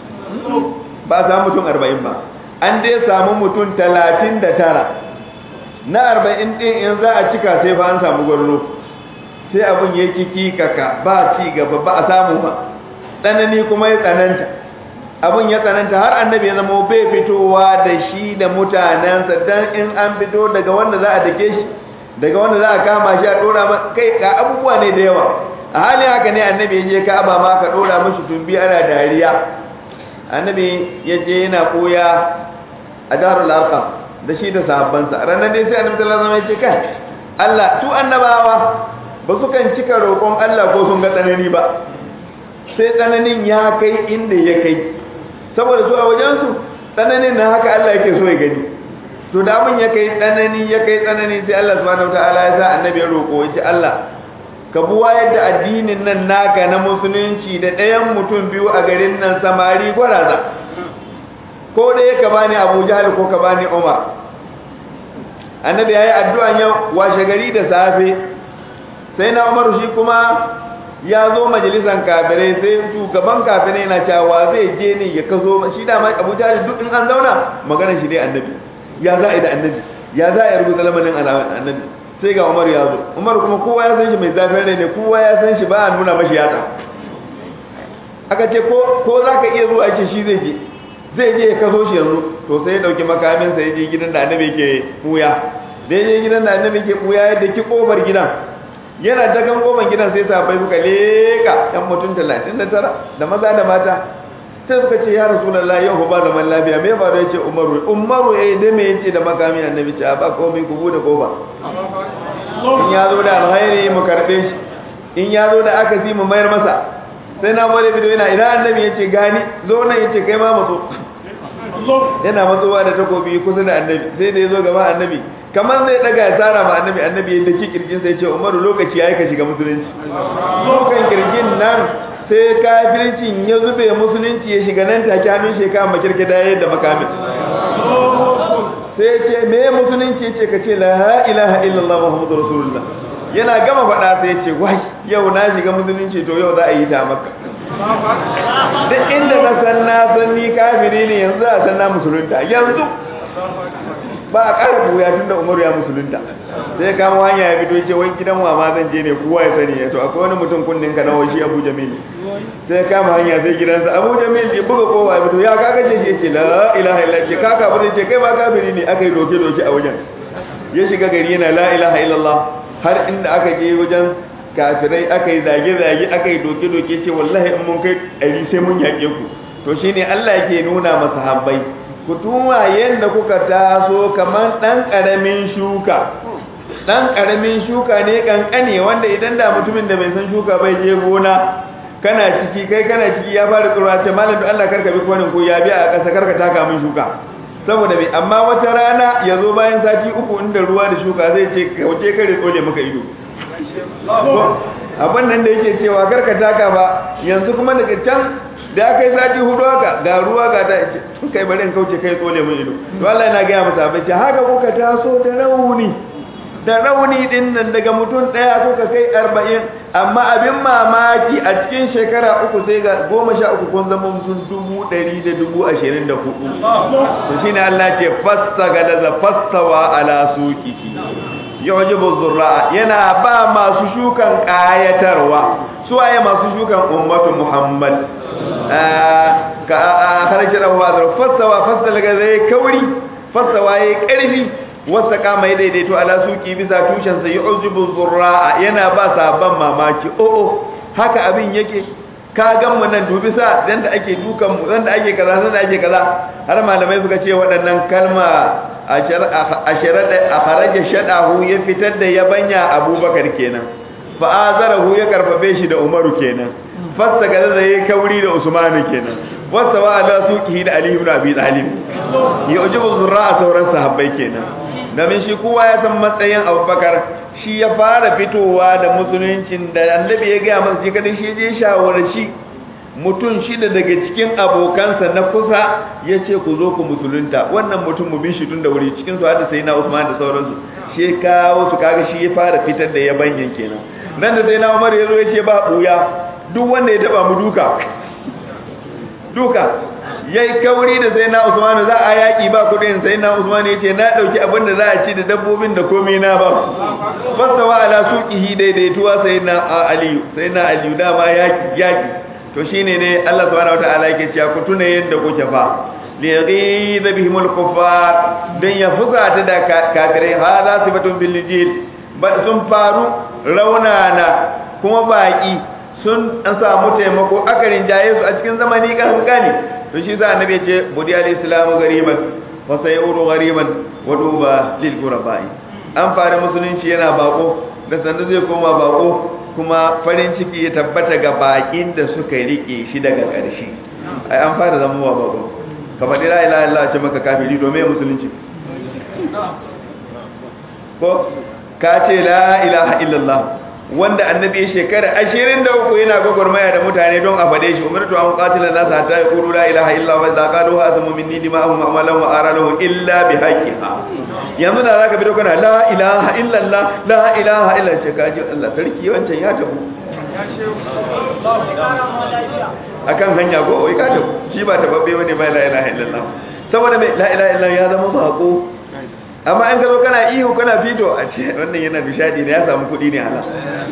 ba a samu mutum arba'in ba an dai samu mutum talatin da tara na arba'in ɗin in za a cika sai fa an samu gwarno sai abin ya kiki kaka ba ci gaba ba a samu ba tsanani kuma ya tsananta abin ya tsananta har annabi ya zama bai fitowa da shi da mutanensa don in an fito daga wanda za a dake shi daga wanda za a kama shi a dora ma kai ga abubuwa ne da yawa a halin haka ne annabi ya je ka'aba ma ka dora mashi tumbi ana dariya annabi ya je yana koya a darul arqam da shi da sahabbansa ranar dai sai annabi sallallahu alaihi wasallam ya ce kai Allah tu annabawa ba su kan cika roƙon Allah ko sun ga tsanani ba sai tsananin ya kai inda ya kai saboda su a wajensu tsananin na haka Allah yake so ya gani to da abin ya kai tsanani ya kai tsanani sai Allah subhanahu wataala ya sa annabi ya roƙo ya ce Allah ka buwa yadda addinin nan naka na musulunci da ɗayan mutum biyu a garin nan samari gwaraza ko da ya ka bani Abu Jahl ko ka bani Umar annabi yayi addu'an yau washe gari da safe sai na Umar shi kuma ya zo majalisan kafirai sai shugaban kafirai na cewa zai je ne ya kazo shi da mai Abu Jahl duk in an zauna magana shi dai annabi ya za a yi da annabi ya za a yi rubuta lamarin annabi sai ga Umar ya zo Umar kuma kowa ya san shi mai zafin rai ne kowa ya san shi ba a nuna mashi yatsa aka ce ko ko za ka iya zuwa ake shi zai je zai je ya kaso shi yanzu to sai ya dauki makamin sa ya je gidan da annabi ke buya da ya je gidan da annabi ke buya ya daki kofar gidan yana dagan kofar gidan sai sahabbai suka leka yan mutum 39 da maza da mata sai suka ce ya rasulullahi yau ba zaman lafiya me ba da yace umaru umaru eh da me yace da makamin annabi ce ba komai ku bude kofa in ya zo da alkhairi mu karbe shi in ya zo da akasi mu mayar masa sai na bare bidiyo yana idan annabi yace gani zo nan yace kai ma matso yana matsowa da takobi kusa da annabi sai da yazo gaba annabi kamar zai daga ya tsara ma annabi annabi yadda ki kirjin sai ce umaru lokaci yayi ka shiga musulunci lokan kirjin nan sai kafircin ya zube musulunci ya shiga nan take hannun shekara makirke da yadda makamin sai ce me musulunci ce ka ce la ilaha illallah muhammadu rasulullah yana gama faɗa sai ce wai yau na shiga musulunci to yau za a yi ta maka duk inda na san na san ni kafiri ne yanzu a san na musulunta yanzu ba a ƙara buya tun da umaru ya musulunta sai kama hanya ya fito ce wai gidan wa ma zan je ne kowa ya sani ya to akwai wani mutum kunnin ka nawa shi abu jamil sai kama hanya sai gidansa abu jamil ya buga kowa ya fito ya kaka ce shi ce la ilaha illallah ce kaka ba ce kai ba kafiri ne aka yi doke doke a wajen ya shiga gari yana la ilaha illallah har inda aka je wajen kafirai aka yi zage zage aka yi doke doke ce wallahi in mun kai ɗari sai mun yaƙe ku to shine Allah yake nuna masa habbai ku tuma yadda kuka taso kamar ɗan ƙaramin shuka ɗan ƙaramin shuka ne ƙanƙane wanda idan da mutumin da bai san shuka bai je gona kana ciki kai kana ciki ya fara tsoro ce malam Allah karka bi kwanin ko ya bi a ƙasa karka taka min shuka saboda mai amma wata rana ya zo bayan sati uku inda ruwa da shuka zai ce kauce kare tsole maka ido abin nan da yake cewa karka taka ba yanzu kuma daga can da aka yi sati hudu haka ga ruwa ga ta ce kai bari in kauce kai tsole mun ido to Allah yana gaya masa abin ce haka kuka taso da rauni da rauni din nan daga mutum daya kuka kai arba'in amma abin mamaki a cikin shekara uku sai ga goma sha uku kun zama mutum dubu ɗari da dubu ashirin da hudu to shine Allah ce fasta galaza fastawa ala suqihi yujibu zurra'a yana ba masu shukan kayatarwa suwaye masu shukan ummatu muhammad ka harkar abuwa da fassawa fassa daga zai kauri fassawa ya karfi wasa kama ya daidaito ala suki bisa tushensa ya ujibu zurra'a yana ba sabon mamaki o'o haka abin yake ka gan mu nan dubi sa dan da ake dukan mu dan da ake kaza dan da ake kaza har malamai suka ce waɗannan kalma a sharada a kharaja shadahu ya fitar da yabanya abubakar kenan fa azarahu ya karfafe shi da umaru kenan fasta ga da yayi kauri da usman kenan wasa wa ala suqihi da ali ibn abi talib ya ujibu zurra sauran sahabbai kenan domin shi kowa ya san matsayin abubakar shi ya fara fitowa da musuluncin da annabi ya gaya masa shi kadai shi je shawarci mutum shida daga cikin abokansa na kusa ya ce ku zo ku musulunta wannan mutum mu bi shi tun da wuri cikin su hada sai na usman da sauransu shi kawo su kaga shi ya fara fitar da ya banyan kenan nan da sai na umar ya zo ya ce ba buya duk wanda ya taba mu duka duka yayi kauri da sai na usman za a yaki ba kudin sai na usman ya ce na dauki abin da za a ci da dabbobin da komai na ba fasawa ala suqihi daidaituwa sai na aliyu sai na aliyu dama yaki yaki to shine ne Allah subhanahu wataala yake cewa ku tuna yadda kuke fa li ghidha bihimul kuffar dan ya fuka ta da kafirai hada sifatun bil jil ba sun faru raunana kuma baki sun an samu taimako akarin jaye su a cikin zamani kankani to shi za annabi ya ce budi al islamu gariban wa sayuru gariban wa duba lil qurabai an fara musulunci yana bako da sanda zai koma bako kuma farin ciki ya tabbata ga bakin da suka rike shi daga ƙarshe ai an fara zama wa bako kamar la ilaha illallah ce maka kafiri domin musulunci ko ka ce la ilaha illallah wanda annabi shekara 23 yana gwagwarmaya da mutane don a fade shi umartu an qatila nas hatta yaqulu la ilaha illa wa idza qalu asmu minni dima'ahum amalan wa aralahu illa bihaqqiha yanzu da zaka bido kana la ilaha illa allah la ilaha illa ce kaji Allah sarki wancan ya tabu akan hanya ko wai ka tabu shi ba tababbe bane ba la ilaha illa allah saboda mai la ilaha illa ya zama bako amma an gazo kana ihu kana fito a ce wannan yana bishadi ne ya samu kudi ne hala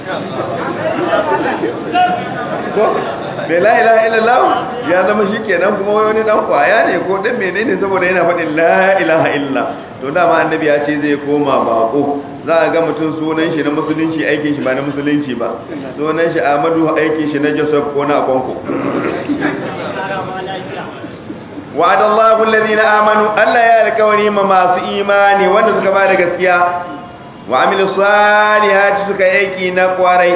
ko bai la ilaha illallah ya zama shikenan kuma wani dan kwaya ne ko dan menene saboda yana faɗin la ilaha illa to dama annabi ya ce zai koma bako za a ga mutum sunan shi na musulunci aikin shi ba na musulunci ba sunan shi Ahmadu aikin shi na Joseph ko na Akonko وعد الله الذين آمنوا ألا يالكوني ما masu imani wanda suka ba da gaskiya wa amilu salihati suka aiki na kwarai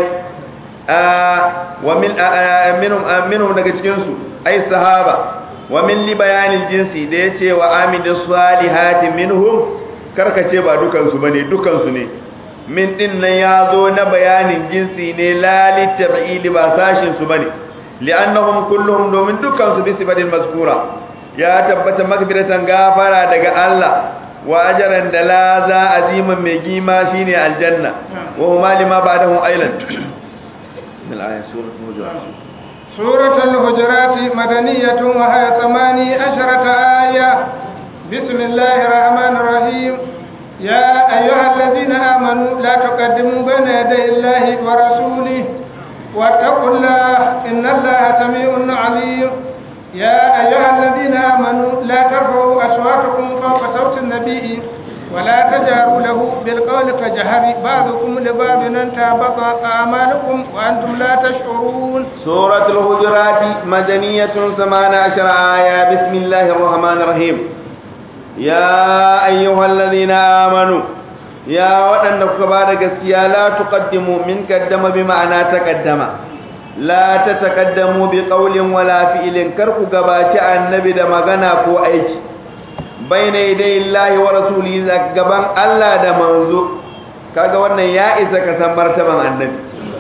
wa min minhum minhum daga cikin su ay sahaba wa min li bayanil jinsi da yace wa amilu salihati minhum karkace ba dukan su bane dukan su ne min din nan yazo na bayanin jinsi ne la li tab'ili ba sashin su bane li'annahum kulluhum domin dukan su bi sifatin mazkura ya tabbata magfiratan gafara daga Allah wa ajran da la za aziman mai gima shine aljanna wa huma lima ba'dahu aylan min ayat suratul hujurat suratul hujurat madaniyatun wa hiya thamani asharata aya bismillahir rahmanir rahim ya ayyuhalladhina amanu la tuqaddimu bayna yaday illahi wa rasulihi wattaqullaha innallaha samii'un 'aliim يا أيها الذين آمنوا لا ترفعوا أصواتكم فوق صوت النبي ولا تجهروا له بالقول كجهر بعضكم لبعض أن تهبط أعمالكم وأنتم لا تشعرون سورة الهجرات مدنية ثمان عشر آية بسم الله الرحمن الرحيم يا أيها الذين آمنوا يا وأن بعد لا تقدموا من قدم بمعنى تقدم la ta taƙaddamu bi ƙaulin wala fi'ilin karku gabaci annabi da magana ko aiki baina idai Allah wa rasuli gaban Allah da manzo kaga wannan ya isa ka san martaban annabi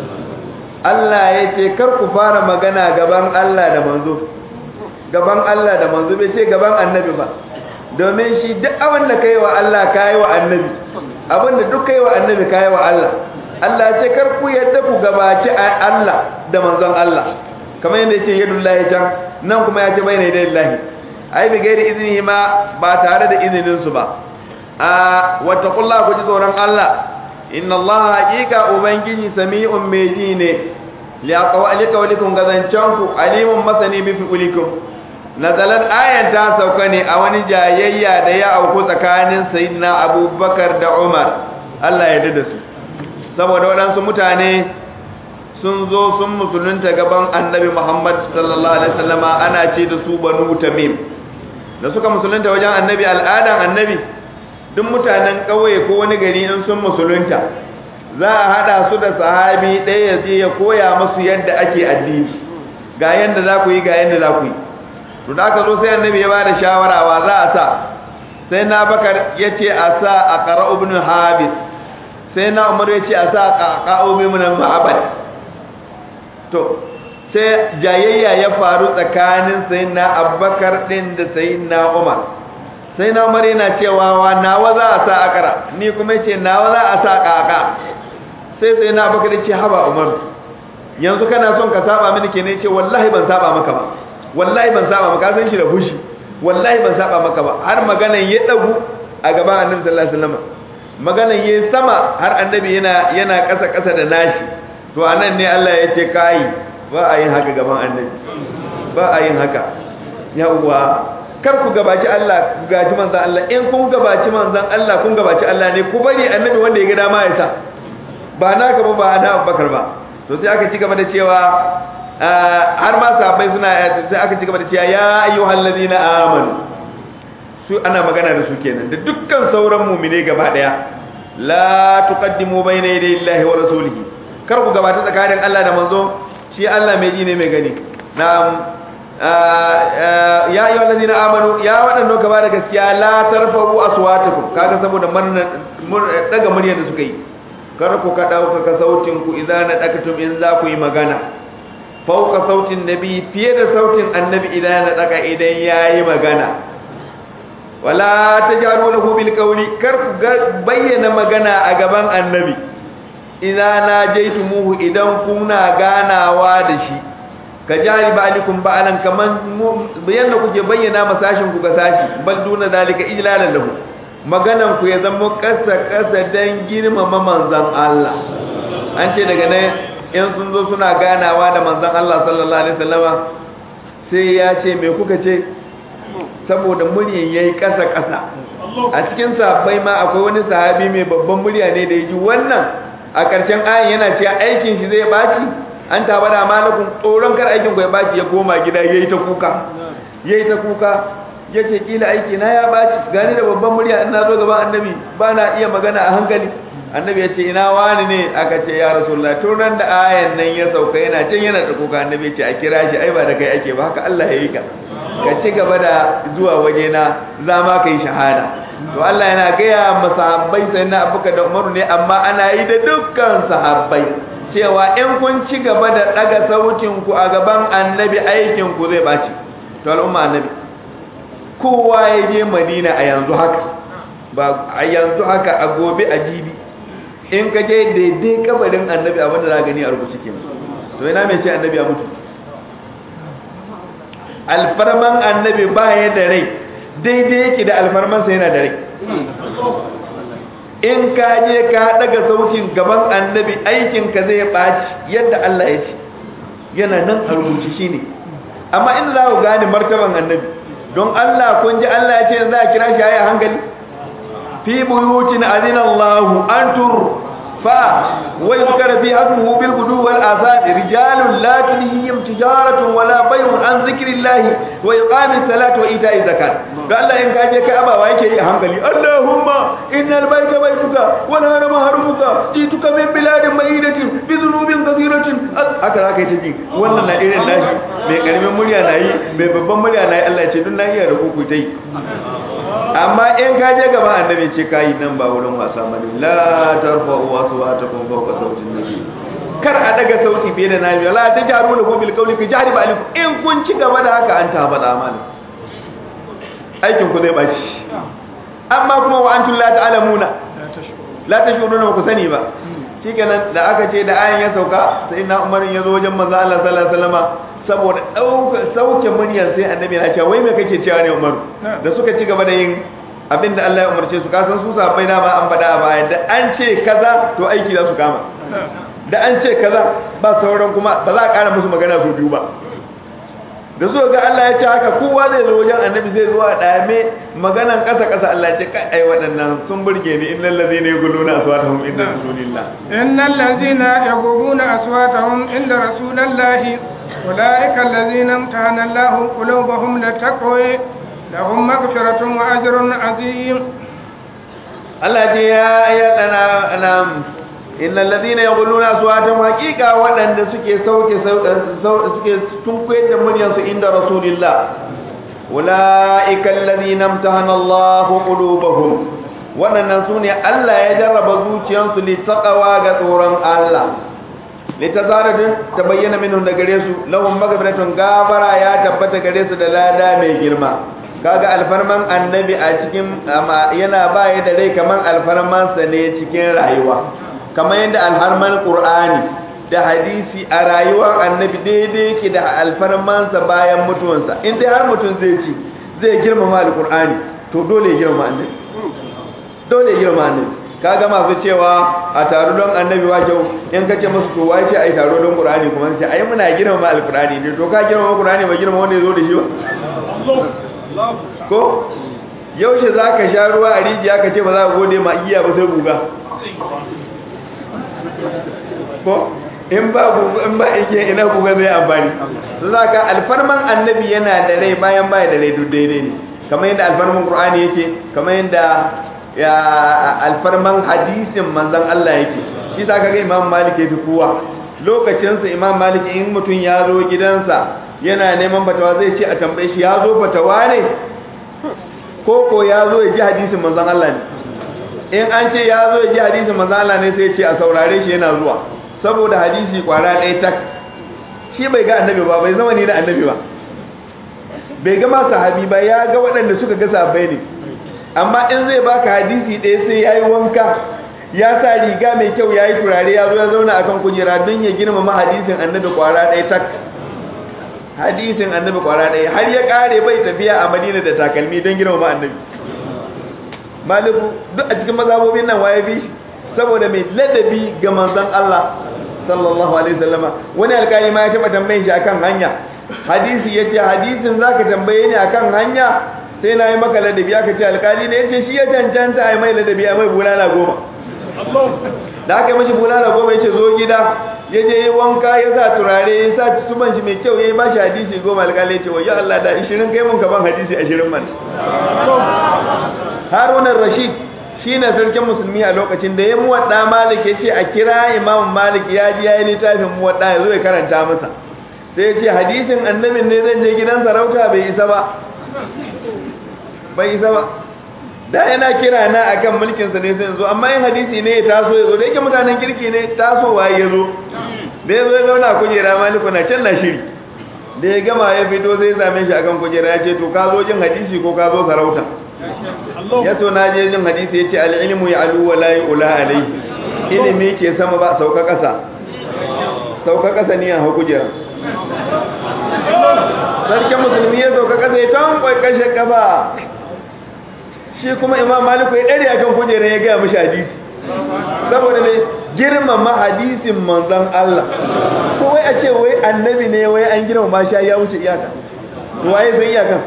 Allah ya ce karku fara magana gaban Allah da manzo gaban Allah da manzo bai ce gaban annabi ba domin shi duk abin da kai wa Allah kai wa annabi abin da duk kai wa annabi kai wa Allah Allah ce kar ku yadda ku gabaci Allah da manzon Allah kamar yadda yake yadullahi can nan kuma ya ce bayna yadayillahi ai bi gairi izini ma ba tare da izinin su ba a wattaqullaha ku ji tsoron Allah inna Allah haqiqa ubangiji sami'un mai ji ne li aqwali qawlikum gazancanku alimun masani bi fi'likum nazalat ayan ta sauka ne a wani jayayya da ya auku tsakanin sayyidina Abubakar da Umar Allah ya yarda da su saboda waɗansu mutane sun zo sun musulunta gaban annabi Muhammad sallallahu alaihi wasallama ana ce da su banu tamim da suka musulunta wajen annabi al'adan annabi duk mutanen ƙauye ko wani gari in sun musulunta za a hada su da sahabi ɗaya ya je ya koya musu yadda ake addini ga yadda za ku yi ga yadda za ku yi to da aka zo sai annabi ya bada shawara wa za a sa sai na bakar ya ce a sa a ƙara ibn habis sai na umar ya ce a sa ƙaƙa'o mimunan ma'abad to sai jayayya ya faru tsakanin sayyidina abubakar din da sayyidina umar sayyidina umar yana cewa wa nawa za a sa akara ni kuma yace nawa za a sa kaka sai sayyidina abubakar ya ce haba umar yanzu kana son ka saba mini kenan yace wallahi ban saba maka ba wallahi ban saba maka san shi da fushi wallahi ban saba maka ba har maganan ya dagu a gaban annabi sallallahu alaihi wasallam maganan ya sama har annabi yana yana kasa kasa da nashi to anan ne Allah ya ce kai ba a yin haka gaban annabi ba a yin haka yawwa kar ku gabaci Allah ku gaji manzon Allah in kun gabaci manzon Allah kun gabaci Allah ne ku bari annabi wanda ya ga dama ya sa ba na gaba ba na Abubakar ba to sai aka ci gaba da cewa har ma sahabbai suna sai aka ci gaba da cewa ya ayyuhal ladina amanu su ana magana da su kenan da dukkan sauran mu'mine gaba daya la tuqaddimu bayna yaday Allahi wa rasulihi kar ku gabata tsakanin Allah da manzo shi Allah mai ji ne mai gani na'am ya ayyuhal ladina amanu ya wadannan gaba da gaskiya la tarfa'u aswatakum kaga saboda daga muryar da suka yi kar ku ka dauka sautin ku idan na dakatum in za ku yi magana fauka sautin nabi fiye da sautin annabi idan na daka idan yayi magana wala tajaru lahu bil qawli kar ku bayyana magana a gaban annabi idan na jaitumuhu idan kuna ganawa da shi ka jari ba'alikum ba'alan kaman bayyana kuke bayyana masashin ku ga sashi bal duna zalika ijlalan lahu maganan ku ya zama kasa kasa dan girmama manzon Allah an ce daga nan in sun zo suna ganawa da manzon Allah sallallahu alaihi wasallama sai ya ce me kuka ce saboda muryan yayi kasa kasa a cikin sahabbai ma akwai wani sahabi mai babban murya ne da yaji wannan a ƙarshen ayin yana cewa aikin shi zai baci an taba da malakun tsoron kar aikin ku ya baci ya koma gida yayi ta kuka yayi ta kuka yace kila aiki na ya baci gani da babban murya ina zo gaban annabi ba na iya magana a hankali annabi ya ce ina wani ne aka ce ya rasulullah tun ran da ayan nan ya sauka yana can yana da kuka annabi ya ce a kira shi ai ba da kai ake ba haka Allah ya yi ka ka ci gaba da zuwa waje na za ma kai shahada to Allah yana gaya ma sahabbai sai na abuka da umaru ne amma ana yi da dukkan sahabbai cewa in kun ci gaba da daga sautin ku a gaban annabi aikin ku zai baci to al'umma annabi kowa ya je madina a yanzu haka ba a yanzu haka a gobe a jibi in ka je daidai kabarin annabi abinda za gani a rubuce ke to ina mai ce annabi ya mutu alfarman annabi ba ya da rai daidai yake da alfarmansa yana da rai in ka je ka daga sautin gaban annabi aikinka zai ɓaci yadda Allah ya ce yana nan a rubuce shi ne amma inda za ku gane martaban annabi don Allah kun ji Allah ya ce za a kira shi a hankali fi buyutin azina Allah an tur fa wa yuzkara fi hasmuhu bil gudu wal azad rijalun la tulhihim tijaratun wala bay'un an zikrillah wa iqamis salati wa ita'iz zakat ga Allah in kaje kai abawa yake yi a hankali Allahumma innal bayta baytuka wal harama harumuka jituka min biladin ma'idatin bi dhunubin kathiratin haka zaka yi ta ji wannan na irin nashi mai karamin murya na yi mai babban murya na yi Allah ce dun na iya da kuku ta yi amma in ka je gaba annabi ce ka yi nan ba wurin wasa mani la tarfa uwa su ba ta kuma fauka sautin nabi kar a daga sauti fiye da nabi la ta jaru da bil kauli ka jari ba aliku in kun ci gaba da haka an ta faɗa amana aikin ku zai baci amma kuma wa antum la ta'lamuna la tashuruna ku sani ba shikenan da aka ce da ayan ya sauka sai na umar ya zo wajen manzo Allah sallallahu alaihi wasallama saboda dauka sauke muryar sai annabi ya ce wai me kake cewa ne umar da suka ci gaba da yin abinda Allah ya umarce su kasan su sabai na ma an faɗa a baya da an ce kaza to aiki za su kama da an ce kaza ba sauran kuma ba za a ƙara musu magana su biyu ba da zuwa ga Allah ya ce haka kowa zai zo wajen annabi zai zo a dame maganan kasa kasa Allah ya ce kai ai waɗannan sun burge ni innal ladhina yaquluna aswatahum inda rasulillah innal ladhina yaquluna aswatahum inda rasulillahi ulaika alladhina imtahana Allahu qulubahum litaqwa lahum maghfiratun wa ajrun azim Allah ce ya ayyana anam innal ladina yaquluna aswatahum haqiqa wadanda suke sauke suke tunkuye da muryar su inda rasulillah ulaika alladhina imtahana Allahu qulubahum wadannan sune Allah ya jarraba zuciyarsu li taqwa ga tsoron Allah litazaratu tabayyana minhum da gare su lahum maghfiratun gafara ya tabbata gare su da lada mai girma kaga alfarman annabi a cikin yana baya da rai kaman alfarman sa ne cikin rayuwa kamar yadda alharman qur'ani da hadisi a rayuwar annabi daidai yake da alfarman sa bayan mutuwansa in dai har mutum zai ci zai girmama alqur'ani to dole ya girmama annabi dole ya girmama annabi kaga masu cewa a taro don annabi wa kyau in kace musu to wai ce ai taro don qur'ani kuma sai ai muna girmama alqur'ani ne to ka girmama qur'ani ba girmama wanda yazo da shi ba ko yaushe zaka sha ruwa a rijiya ka ce ba za ka gode ma iya ba sai guga ko in ba guga in ba ike ina guga zai amfani zaka alfarman annabi yana da rai bayan baya da rai duk daidai ne kamar yadda alfarman qur'ani yake kamar yadda ya alfarman hadisin manzan Allah yake shi ta kaga imam malik ya fi kowa lokacinsa imam malik in mutum ya zo gidansa yana neman fatawa zai ce a tambaye shi ya zo fatawa ne ko ko ya zo ya ji hadisin manzan Allah ne in an ce ya zo ya ji hadisin manzan Allah ne sai ce a saurare shi yana zuwa saboda hadisi kwara ɗaya tak shi bai ga annabi ba bai zama ni da annabi ba bai ga ma sahabi ba ya ga waɗanda suka ga sahabbai ne amma in zai baka hadisi ɗaya sai ya yi wanka ya sa riga mai kyau ya yi turare ya zo ya zauna akan kujera don ya girmama hadisin annabi kwara ɗaya tak hadisin annabi kwara ɗaya har ya ƙare bai tafiya a madina da takalmi don girmama annabi maliku duk a cikin mazhabobin nan waye bi saboda mai ladabi ga manzon Allah sallallahu alaihi wasallama wani alƙali ma ya taɓa tambayin shi akan hanya hadisi yace hadisin zaka tambaye ni akan hanya sai na yi maka ladabi aka ce alkali ne ya ce shi ya cancanta a yi mai ladabi a mai bulala goma da aka yi mashi bulala goma ya ce zo gida ya je yi wanka ya sa turare ya sa tuban shi mai kyau ya yi ba shi hadisi goma alkali ya ce wayo Allah da ishirin kai mun kaban hadisi ashirin man harunan rashid shi ne sarkin musulmi a lokacin da ya muwaɗa malik ya ce a kira imam malik ya ji ya yi littafin muwaɗa ya zo ya karanta masa sai ya ce hadisin annabin ne zan je gidan sarauta bai isa ba bai isa ba da yana kira na akan mulkin sa ne sai zo amma in hadisi ne ya taso ya zo da yake mutanen kirki ne tasowa ya zo da ya zo ya zauna kujera maliku na can na shiri da ya gama ya fito sai zame shi akan kujera ya ce to ka zo jin hadisi ko ka zo sarauta ya to na je jin hadisi ya ce al'ilmu ya alu wa layi ula alai ilimi ke sama ba sauka ƙasa sauka ƙasa ni a hau kujera sarkin musulmi ya sauka ƙasa ya tankwai kashe ƙafa shi kuma imam maliku ya ɗari akan kujera ya gaya mashi hadisi saboda mai girmama hadisin manzan Allah ko wai a ce wai annabi ne wai an girmama shi ya wuce iyaka waye san iyakan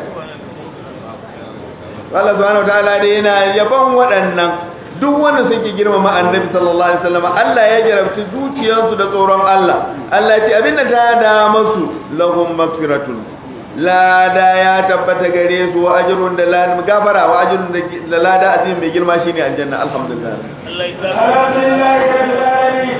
Allah subhanahu wataala dai yana yaban waɗannan duk wanda suke girmama annabi sallallahu alaihi wasallam Allah ya jarabci zuciyarsu da tsoron Allah Allah ya ce abinda ta da masu lahum magfiratun lada ya tabbata gare su wa ajrun da lada gafara wa ajrun da lada azim mai girma shine aljanna alhamdulillah alhamdulillah rabbil alamin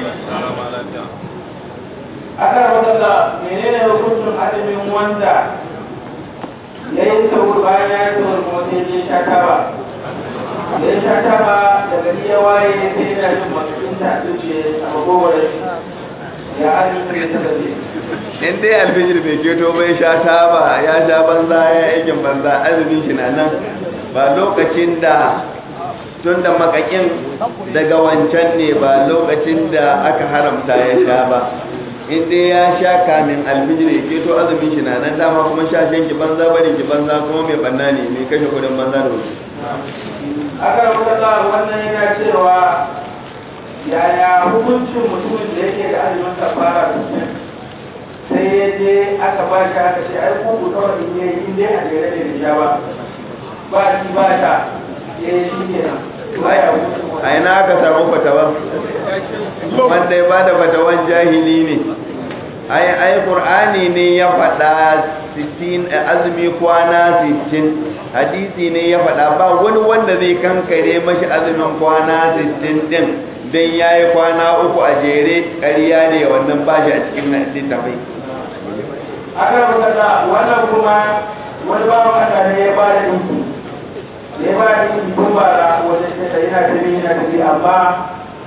aka wadanda menene hukuncin adamin wanda yayin sauri bayan ya yi sauri motsi ya sha taba da ya sha taba da gari ya waye sai yana jin matsayin ta zuciya a magogwaron ya azumin da ta gaje in dai alfijir bai keto bai sha taba ya sha banza ya aikin banza azumin shi na nan ba lokacin da tun da makakin daga wancan ne ba lokacin da aka haramta ya sha ba in dai ya sha kamin alfijir ya keto azumin shi na nan dama kuma sha shan ki banza bari ki banza kuma mai banna ne mai kashe kudin banza da wuce aka rubuta wannan yana cewa yaya hukuncin mutumin da yake da azumin kafara sai ya je aka ba shi aka ce ai kuku kawai in yayi in dai a jere ne da sha ba ba shi ba ta ya yi shi kenan ba ya hukuncin a ina aka samu fatawa wanda ya bada fatawan jahili ne ai ai qur'ani ne ya faɗa 60 azumi kwana 60 hadisi ne ya faɗa ba wani wanda zai kankare mashi azumin kwana 60 din dan yayi kwana uku a jere ƙarya ne wannan bashi a cikin littafai aka rubuta wannan kuma wani bawan Allah ne ya ba da dinki ya ba da dinki tun ba da wajen da yana tafi yana tafi amma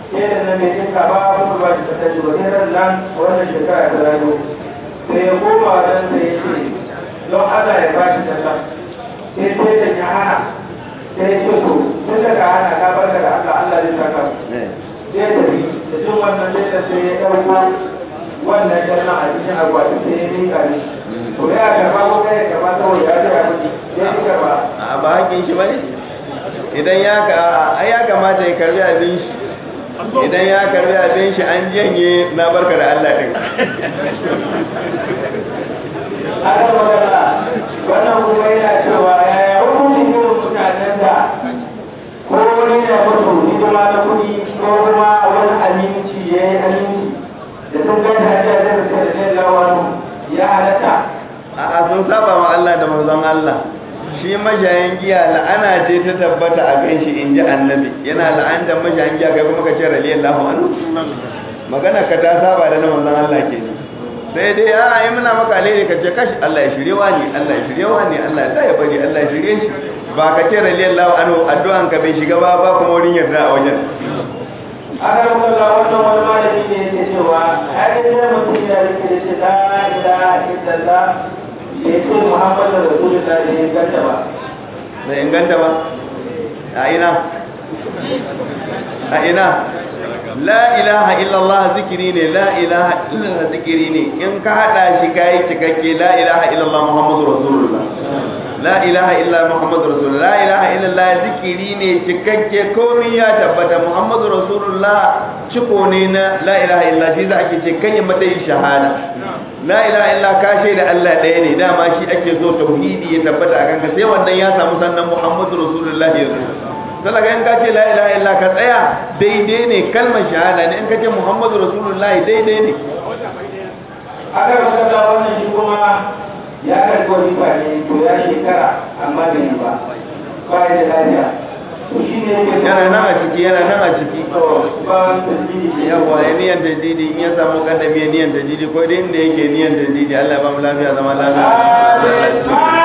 ke da nan mai tinka ba kuma ba shi ta ji wani ran nan wannan shekara ta rayu sai ya koma wajen sai ya ce don Allah ya ba shi talla sai sai da ya hana sai ya ce to tun daga hana ka barka da Allah Allah zai saka sai ya tafi da jin wannan sai da sai ya ɗauko wannan talla a cikin akwati sai ya miƙa ni to ya karba ko kai karba saboda ya ji abin ya ji karba a ba hakin shi bane idan ya ka ai ya kamata ya karbi abin shi idan ya karbi abin shi an janye na barka da Allah din aka magana wannan kuma yana cewa yaya hukuncin irin mutanen da ko wani na mutu hidima na kuɗi ko kuma wani aminci ya yi aminci da sun gani hajjiya da suka da zai lawanu ya halatta a sun saba ma Allah da manzon Allah shi mashayin giya la'ana ce ta tabbata a kan shi in ji annabi yana la'anta mashayin giya kai kuma ka ce radiyallahu anhu magana ka ta saba da na manzon Allah ke sai dai a yi muna maka alheri ka ce kashi Allah ya shirye wa ne Allah ya shirye wa ne Allah ya sa ya bari Allah ya shirye shi ba ka ce radiyallahu anhu addu'an ka bai shiga ba ba kuma wurin yarda a wajen aka magana wannan wani malami ne yake cewa har yanzu mutum ya rike da shi la ilaha illallah ya ce muhammadu rasulullah da ya ganta ba bai inganta ba a ina a ina la ilaha illallah zikiri ne la ilaha illallah zikiri ne in ka hada shi kai cikakke la ilaha illallah muhammadu rasulullah la ilaha illa muhammadu rasulullah la ilaha illallah zikiri ne cikakke komai ya tabbata muhammadu rasulullah ciko ne na la ilaha illa shi za ake ce kan yi matsayin shahada la ilaha illa ka shaida Allah ɗaya ne dama shi ake so tauhidi ya tabbata a kanka sai wannan ya samu sannan muhammadu rasulullah ya zo talaga in ka ce la ilaha illa ka tsaya daidai ne kalmar shahada ne in ka ce muhammadu rasulullah daidai ne aka magana wannan shi kuma ya karɓi wani ne to ya shekara amma bai yi ba ba ya da lafiya to shi ne yake yana nan a ciki yana nan a ciki to ba tasiri shi yawa ya niyan tajidi in ya samu kadami ya niyan tajidi ko dai inda yake niyan tajidi Allah ya ba mu lafiya zama lafiya Amin.